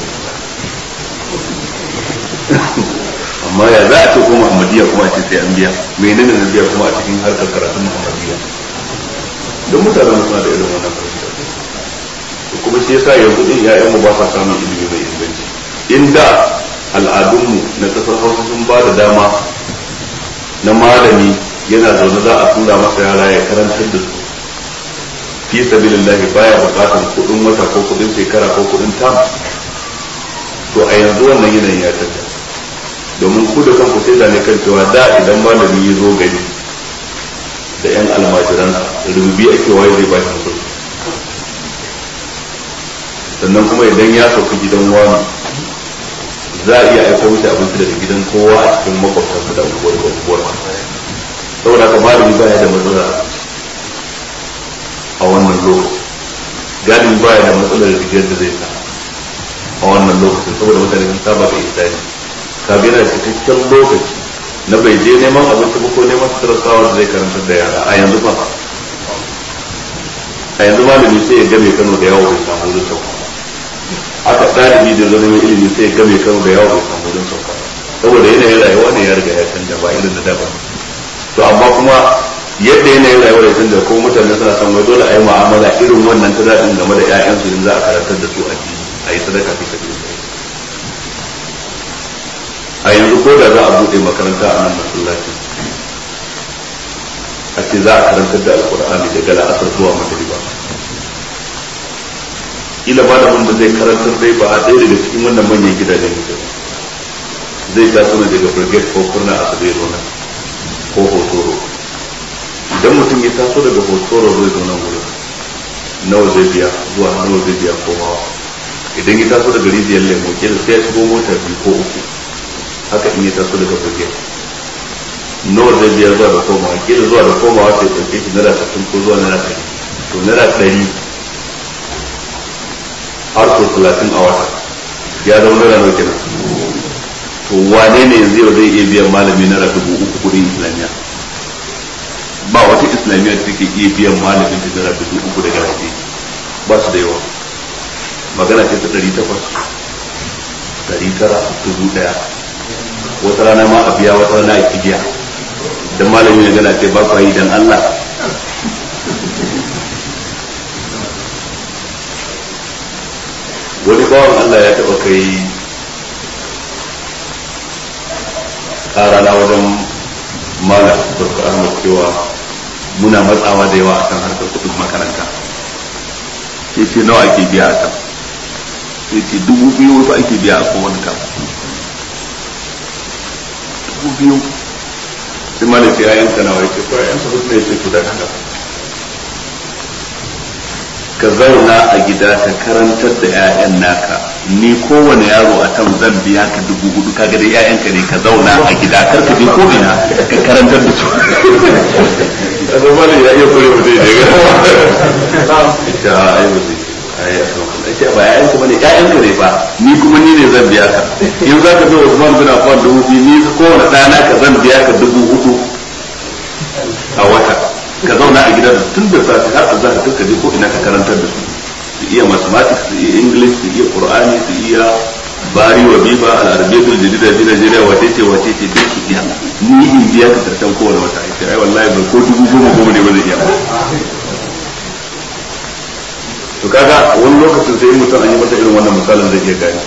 amma ya za a ce ko muhammadiya kuma a ce sai an biya menene na biya kuma a cikin harkar karatun muhammadiya don mutanen suna da irin wannan fahimta kuma shi yasa yanzu din ƴaƴanmu ba sa samun ilimi mai inganci inda al'adunmu na kasar hausa sun ba da dama na malami yana zaune za a tura masa yara ya karantar da su fi sabilillahi baya bukatar kudin wata ko kudin shekara ko kudin tam to a yanzu wannan yanayin ya canza domin ku da kanku sai zane kan cewa da idan malami ya zo gari da yan almajiransa rububi ake waye zai ba shi kudi sannan kuma idan ya sauka gidan wani za a iya aiko mishi abinci daga gidan kowa a cikin makwabtansa da unguwar unguwar saboda haka malami baya da matsala a wannan lokaci galibi baya da matsalar rigar da zai sa a wannan lokacin saboda mutane sun saba da isani ka ga yana cikakken lokaci na bai je neman abinci ba ko neman sutura da zai karantar da yara a yanzu ba a yanzu malami sai ya game kano da yawo bai samu wurin sauka aka ɗalibi da zama ilimi sai ya game kano da yawo bai samu wurin sauka saboda yanayin rayuwa ne ya riga ya canja ba irin da daban to amma kuma yadda yanayin rayuwar ya canja ko mutane suna son wai dole a yi mu'amala irin wannan ta daɗin game da 'ya'yansu in za a karantar da su a a yi sadaka fi sabi a yanzu ko da za a buɗe makaranta a nan masallaci a ce za a karantar da alkur'ani daga la'asar zuwa magariba ila malamin da zai karantar dai ba a ɗaya daga cikin wannan manyan gidajen mutum zai taso ne daga brigade ko kurna a sabai zo nan ko hotoro idan mutum ya taso daga hotoro zai zo nan wurin nawa zai biya zuwa nawa zai biya komawa idan ya taso daga rijiyar lemo kila sai ya shigo mota biyu ko uku haka in ya taso daga brigade nawa zai biya zuwa da komawa kila zuwa da komawa sai ya ɗauke shi naira sittin ko zuwa naira ɗari to naira ɗari har sau talatin a wata ya zama naira nawa kenan to wane ne yanzu yau zai iya biyan malami naira dubu uku kudin islamiyya ba wata islamiyya da take iya biyan malamin da naira dubu uku daga waje ba su da yawa magana ce ta ɗari takwas ɗari tara dubu ɗaya wata rana ma a biya wata rana a kibiya dan malami ya gana ce ba ku yi dan Allah wani bawan Allah ya taɓa kai ƙara na wajen malam dr ahmad cewa muna matsawa da yawa akan harkar kuɗin makaranta sai ce nawa ake biya a kan sai ce dubu biyu wasu ake biya a kowane kam dubu biyu sai ma da ce ya yanka nawa ya ce ko ya yanka wasu ne ce ku da haka ka zauna a gida ka karantar da 'ya'yan naka ni kowane yaro a can zan biya ka dubu hudu kaga da 'ya'yanka ne ka zauna a gida kar ka je ko ina ka karantar da su a zama ne ya iya kure mutum ne ga ita ai ba zai ai a kan ake ba 'ya'yanka bane 'ya'yanka ne ba ni kuma ni ne zan biya ka in za ka zo Usman bin Affan dubu biyu ni kowane ɗana ka zan biya ka dubu hudu a wata ka zauna a gidan tun da safe har a zaka ka je ko ina ka karantar da su su iya mathematics su iya english su iya qur'ani su iya bari wa biba al-arabiyyatul jadida bi najeriya wace ce wace ce duk su iya ni in biya ka karshen kowane wata ai ai wallahi ba ko dubu goma goma ne ba zai iya to kaga wani lokacin sai mutum an yi masa irin wannan misalin zai iya gani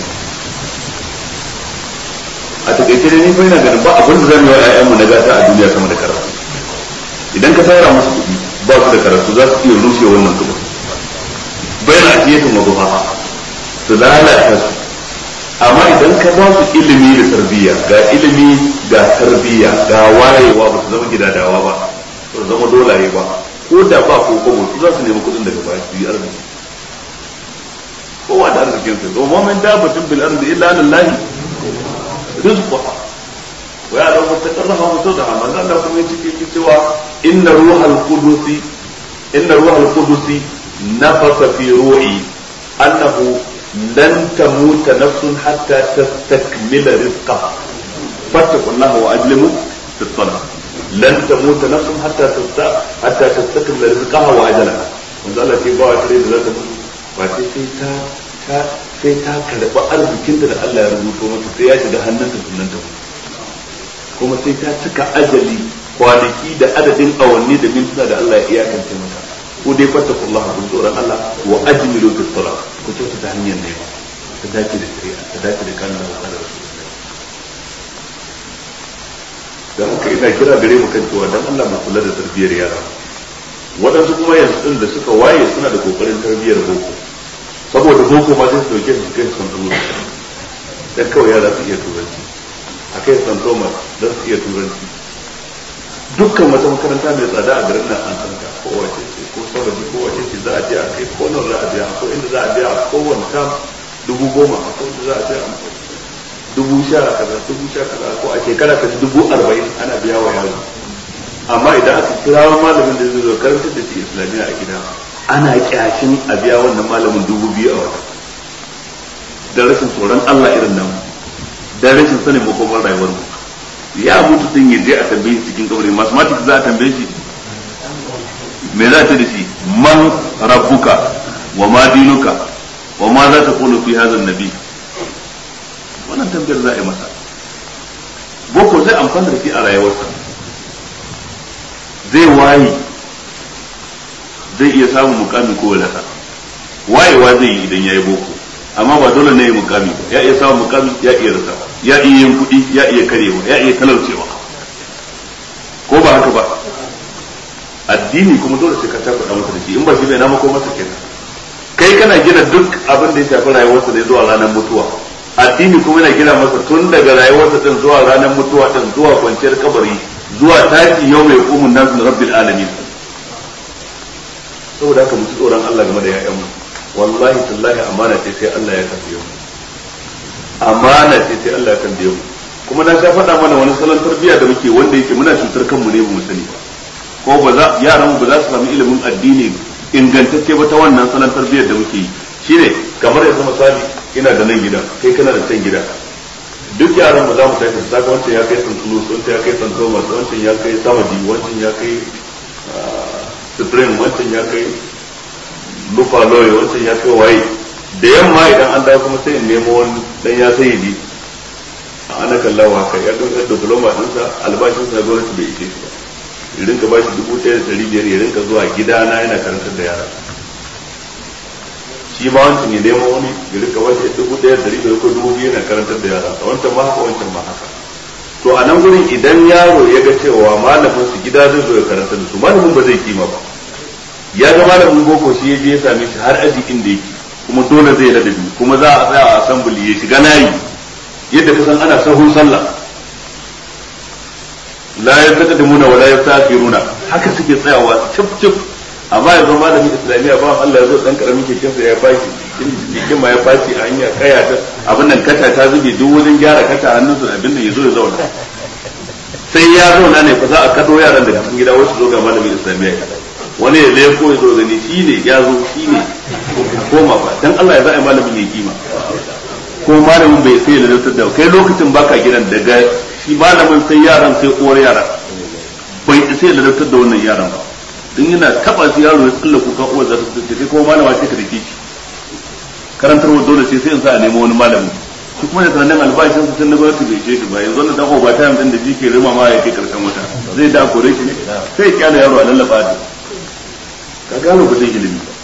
a takaice dai ni fa ina ganin ba abin da zan yi wa 'ya'yanmu na gata a duniya sama da karatu idan ka tara musu kuɗi ba su da karatu za su iya rushe wannan kuɗi bayan ajiyatun wa zuha su lalata su amma idan ka ba su ilimi da tarbiyya ga ilimi ga tarbiyya ga wayewa ba su zama gidadawa ba ba su zama dolaye ba ko da ba ko kobo su za su nemi kuɗin daga baya su yi arziki kowa da arzikin sa domin man dabbatin bil ardi illa lillahi rizqa ويعلم مستقرها ومستودعها من قال لكم يجي سوى إن روح القدس إن روح القدس نفث في روعي أنه لن تموت نفس حتى تستكمل رزقها فاتقوا الله وأجلموا في الطلب لن تموت نفس حتى حتى تستكمل رزقها وأجلها من قال لك يبقى تريد لا تموت wace sai ta ta sai ta karɓi arzikinta da Allah ya rubuto mata sai ya shiga hannunta sunan ta kuma sai ta cika ajali kwanaki da adadin awanni da mintuna da Allah ya iyakance mata ko dai fatta kullaha kun tsoron Allah wa ajmilu fi salat ku kyauta ta hanyar ne ta dace da shari'a ta dace da kanin da kada da haka ina kira gare mu kan cewa dan Allah mu kula da tarbiyyar yara waɗansu kuma yanzu din da suka waye suna da kokarin tarbiyyar boko saboda boko ma sai su dauke su kai su san dan kawai yara su iya turanci a kai san thomas don su iya turanci dukkan wata makaranta mai tsada a garin nan an san ta ko wace ce ko sabaji ko wace ce za a je a kai ko nan za a biya ko inda za a biya a kowane kam dubu goma ko inda za a biya a dubu sha kaza dubu sha kaza ko a shekara ka dubu arba'in ana biya wa yaro amma idan aka kira malamin da zai zo karantar da shi islamiyya a gida ana kyashin a biya wannan malamin dubu biyu a wata da rashin tsoron Allah irin nan da rashin sanin makomar rayuwar mu ya mutu din yaje a tambaye shi cikin kabari mathematics za a tambaye shi me za ta da shi man rabbuka wa ma dinuka wa ma za ta qulu fi hadha nabi wannan tambayar za a yi masa boko zai amfana da shi a rayuwarsa zai waye zai iya samun mukami ko wadata wayewa zai yi idan ya yi boko amma ba dole ne ya mukami ba ya iya samun mukami ya iya rasa ya iya yin kuɗi ya iya karewa ya iya talaucewa ko ba haka ba addini kuma dole sai ka ta faɗa masa da shi in ba shi bai na mako masa kenan kai kana gina duk abin da ya shafi rayuwarsa da zuwa ranar mutuwa addini kuma yana gina masa tun daga rayuwarsa din zuwa ranar mutuwa din zuwa kwanciyar kabari zuwa tashi yau mai hukumun nasu rabbil alamin saboda haka mu ci tsoron Allah game da ya'yanmu wallahi tallahi amana ce sai Allah ya tambaye mu amana ce sai Allah ya tambaye mu kuma na sha faɗa mana wani salon tarbiyya da muke wanda yake muna cutar kanmu ne mu sani ba ko ba za yaran mu ba za su samu ilimin addini ingantacce ba ta wannan salon tarbiyyar da muke yi shine kamar yanzu misali ina da nan gida kai kana da can gida duk yaran mu za mu tafi su saka wancan ya kai san tulus wancan ya kai san thomas wancan ya kai samadi wancan ya kai supreme wancan ya kai lufa loye wancan ya kai waye da yamma idan an dawo kuma sai in nemo wani dan ya sai yi ana kallawa kai ya ɗaukar diploma ɗinsa albashinsa na gwamnati bai ishe shi ba ya rinka bashi dubu ɗaya da ɗari biyar ya rinka zuwa gidana yana karantar da yara shi ma wancan ya nemo wani ya rinka bashi dubu ɗaya da ɗari biyar ko dubu biyu yana karantar da yara wancan ma haka wancan ma haka to to a nan gurin idan yaro ya ga cewa malamin su gida zai zo ya karanta da su malamin ba zai kima ba ya ga malamin boko shi ya je ya same shi har aji inda yake kuma dole zai ladabi kuma za a tsaya a assembly ya shiga nayi yadda ka san ana sahun sallah la yastaqdimuna wa la yastakhiruna haka suke tsayawa cip cip amma yanzu malamin islamiyya ba Allah ya zo dan karamin keken sa ya bashi keken ma ya faci a hanya kaya ta abin nan kata ta zube duk wajen gyara kata hannunsa abin nan yazo ya zauna sai ya zauna ne fa za a kado yaran daga cikin gida wasu zo ga malamin islamiyya wani ya leko ya zo gani shi ne ya zo shi ne koma ba dan Allah ya za a yi malamin ya kima ko malamin bai sai da lantar da kai lokacin baka gidan daga shi malamin sai yaran sai uwar yara bai sai da lantar da wannan yaran ba in yana taba shi yaro ya tsalla kuka uwar za ta tsaye kai kuma malama sai ka dake shi karantarwa dole sai sai in sa a nemo wani malamin shi kuma da tunanin albashin su tun na gwamnati bai ce shi ba yanzu wannan dan ba ta din da jike rima ma ya kai karshen wata zai da kore shi ne sai ya kyale yaro a lallaba da ka gano ba zai ilimi ba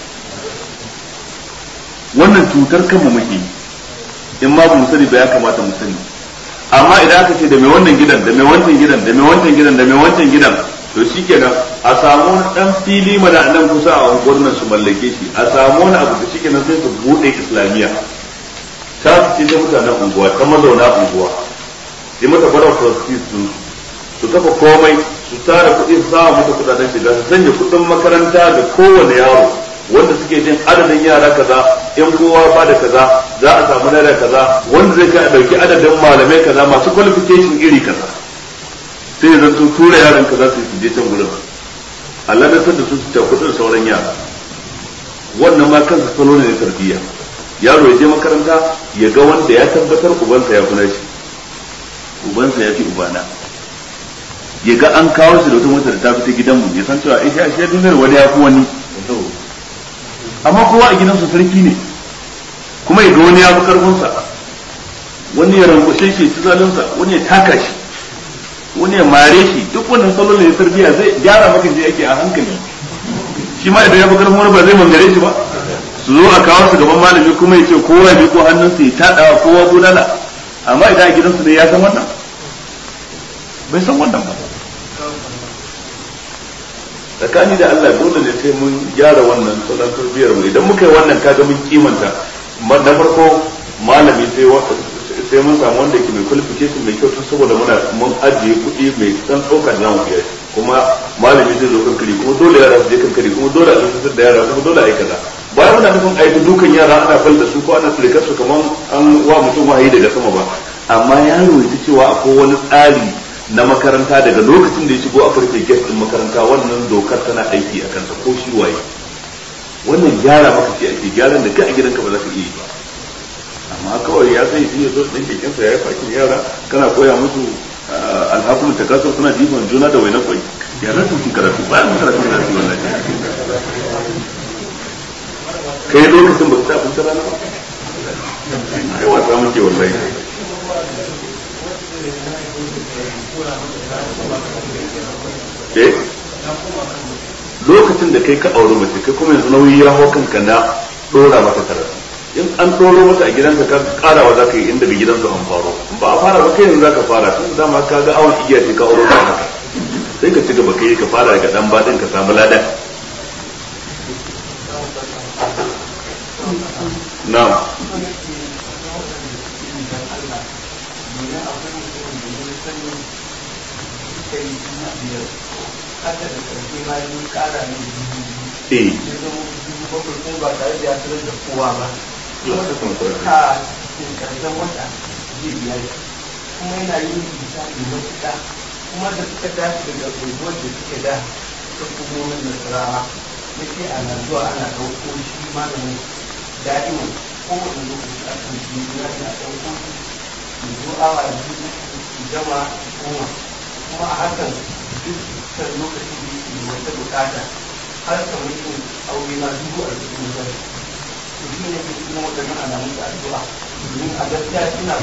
wannan cutar kanmu muke in ma mu sani ba ya kamata mu sani amma idan aka ce da mai wannan gidan da mai wancan gidan da mai wancan gidan da mai wancan gidan to shikenan a samu wani dan fili mana nan kusa a unguwar nan su mallake shi a samu wani abu da shikenan sai su bude islamiyya ta su ce ta mutanen unguwa ta mazauna unguwa sai mata bara trustees sun su kafa komai su tara kuɗi su samu mata kuɗaɗen shiga su sanya kuɗin makaranta da kowane yaro wanda suke jin adadin yara kaza in kowa ba da kaza za a samu naira kaza wanda zai kai a dauki adadin malamai kaza masu qualification iri kaza sai zan su tura yaran kaza su je can gurin Allah da san da su ta kudin sauran yara wannan ma kansa salo ne na tarbiyya yaro ya je makaranta ya ga wanda ya tabbatar ubansa ya kuna shi ubansa ya fi ubana ya ga an kawo shi da wata mota da ta fita gidanmu ya san cewa isha shi duniyar wani ya fi wani amma kowa a gidansu sarki ne kuma ya ga wani ya fi karfinsa wani ya rangushe shi ci zalinsa wani ya taka shi wani ya mare shi duk wannan salon ne tarbiyya zai gyara maka je yake a hankali shi ma idan ya fi karfin wani ba zai mangare shi ba su zo a kawo su gaban malami kuma ya ce kowa ya ko hannunsa ya taɗawa kowa gudana amma idan a gidansu ne ya san wannan bai san wannan ba tsakani da Allah dole ne sai mun gyara wannan salon tarbiyyar mu idan muka yi wannan kaga mun kimanta na farko malami sai sai mun samu wanda yake mai qualification mai kyau tun saboda muna mun ajiye kuɗi mai dan ɗaukar zamu biya kuma malami zai zo kankari kuma dole yara su je kankari kuma dole a tsantsar da yara kuma dole a yi kaza bayan muna nufin aiki dukan yara ana fal da su ko ana tsirkar su kamar an wa mutum wahayi daga sama ba amma yaro ya ji cewa akwai wani tsari na makaranta daga lokacin da ya shigo aka rufe gate din makaranta wannan dokar tana aiki a kansa ko shi waye wannan gyara maka ce ake gyaran da ka a gidanka ba za ka iya yi ba amma kawai ya sai shi ya zo ɗin kekensa ya yi fakin yara kana koya musu alhakun ta kasar suna jifan juna da wainan kwai ya za su karatu bayan karatu da su wannan kai lokacin ba su ta abinci rana ba kai wasa muke wallahi eh lokacin da kai ka auri mace kai kuma yanzu nauyi ya hau kanka na dora mata karatu in an doro mata a gidanka ka karawa za ka yi inda ga gidansu an faro ba a fara ba kai yanzu za ka fara tun da dama ka ga awon igiya ce ka auro ka haka sai ka ci gaba kai ka fara daga dan baɗin ka samu ladan na'am haka da karfe ma yi kara ne eh ya zama dubu bakwai ko ba tare da ya sanar da kowa ba Lokacin kuma kawai. ka cikin karshen wata zai biya shi kuma yana yin misali matuƙa kuma da suka dace daga unguwar da suke da ta hukumomin nasarawa ya ce ana zuwa ana ɗauko shi malamin da'iman kowane lokaci a kan shi ya na ɗauko shi ya zo awa biyu su gama goma kuma a hakan dukkan lokaci da yake da wata bukata har kamar yin aure na dubu a cikin zai to shi ne ke kuma waɗannan alamun da addu'a domin a gaskiya suna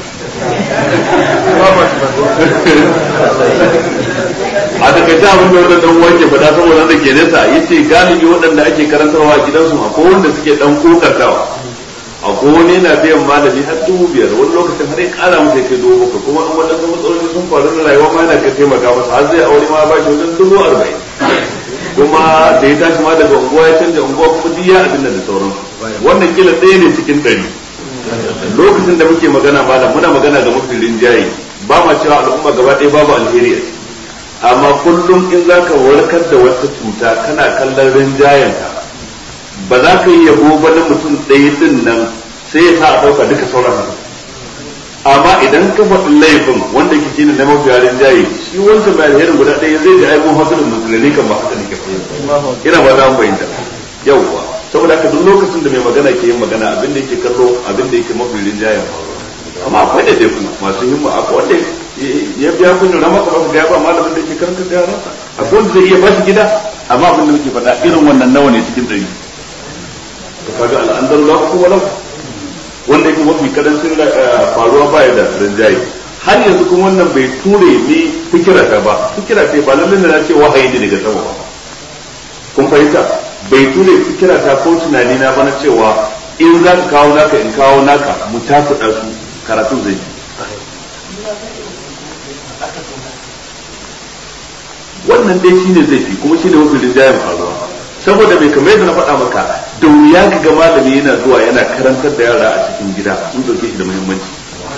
a takaice abin da wannan dan wanke faɗa saboda da ke nesa yace galibi waɗanda ake karantarwa a gidansu akwai wanda suke dan kokartawa a a wani yana biyan malami har dubu biyar wani lokacin har ya kara masa kai dubu bakwai kuma an wadansu matsaloli sun faru na rayuwa ma yana ka taimaka masa har zai aure ma ba shi wajen dubu arba'in kuma da ya tashi ma daga unguwa ya canja unguwa kuma duk ya abin da sauransu wannan kila ɗaya ne cikin ɗari lokacin da muke magana malam muna magana ga mafi rinjaye ba ma cewa al'umma gaba ɗaya babu alheri a ciki amma kullum in za ka warkar da wata cuta kana kallon rinjayenta ba za ka yi yabo ba na mutum ɗaya din nan sai ya sa a ɗauka duka sauran haka amma idan ka faɗi laifin wanda ke shine na mafi rinjaye shi wancan mai alherin guda ɗaya zai ji aibun hasulun musulmi kan ba haka ne ke ina ba za mu bayyana yawwa saboda haka duk lokacin da mai magana ke yin magana abin da yake kallo abin da yake mafi rinjayen amma akwai da dai masu himma akwai wanda ya biya kun rama ka baka ga ba malamin da yake karanta da yaransa akwai wanda zai iya ba shi gida amma abin da muke faɗa irin wannan nawa ne cikin ɗari to kaga al'andar la ku wala wanda yake mafi karancin faruwa baya da rinjaye har yanzu kuma wannan bai ture ni fikira ta ba fikira ce ba lallai na ce wahayi ne daga sama ba kun fahimta bai ture fikira ta ko tunani na ba na cewa in za ka kawo naka in kawo naka mu takuɗa su karatu zai wannan dai shine zai fi kuma shine mafi rinjayen faruwa saboda bai kamar yadda na faɗa maka da wuya ka ga malami yana zuwa yana karantar da yara a cikin gida sun ɗauke shi da muhimmanci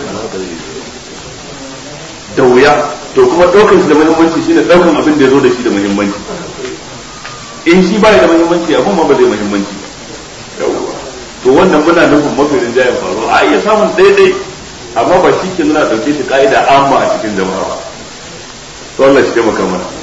da wuya to kuma ɗaukar shi da muhimmanci shine ɗaukan abin da ya zo da shi da muhimmanci in shi ba da muhimmanci abin ma ba zai muhimmanci to wannan muna nufin mafi rinjayen faruwa a iya samun daidai amma ba shi ke nuna ɗauke shi ka'ida amma a cikin jama'a ba to Allah shi taimaka mana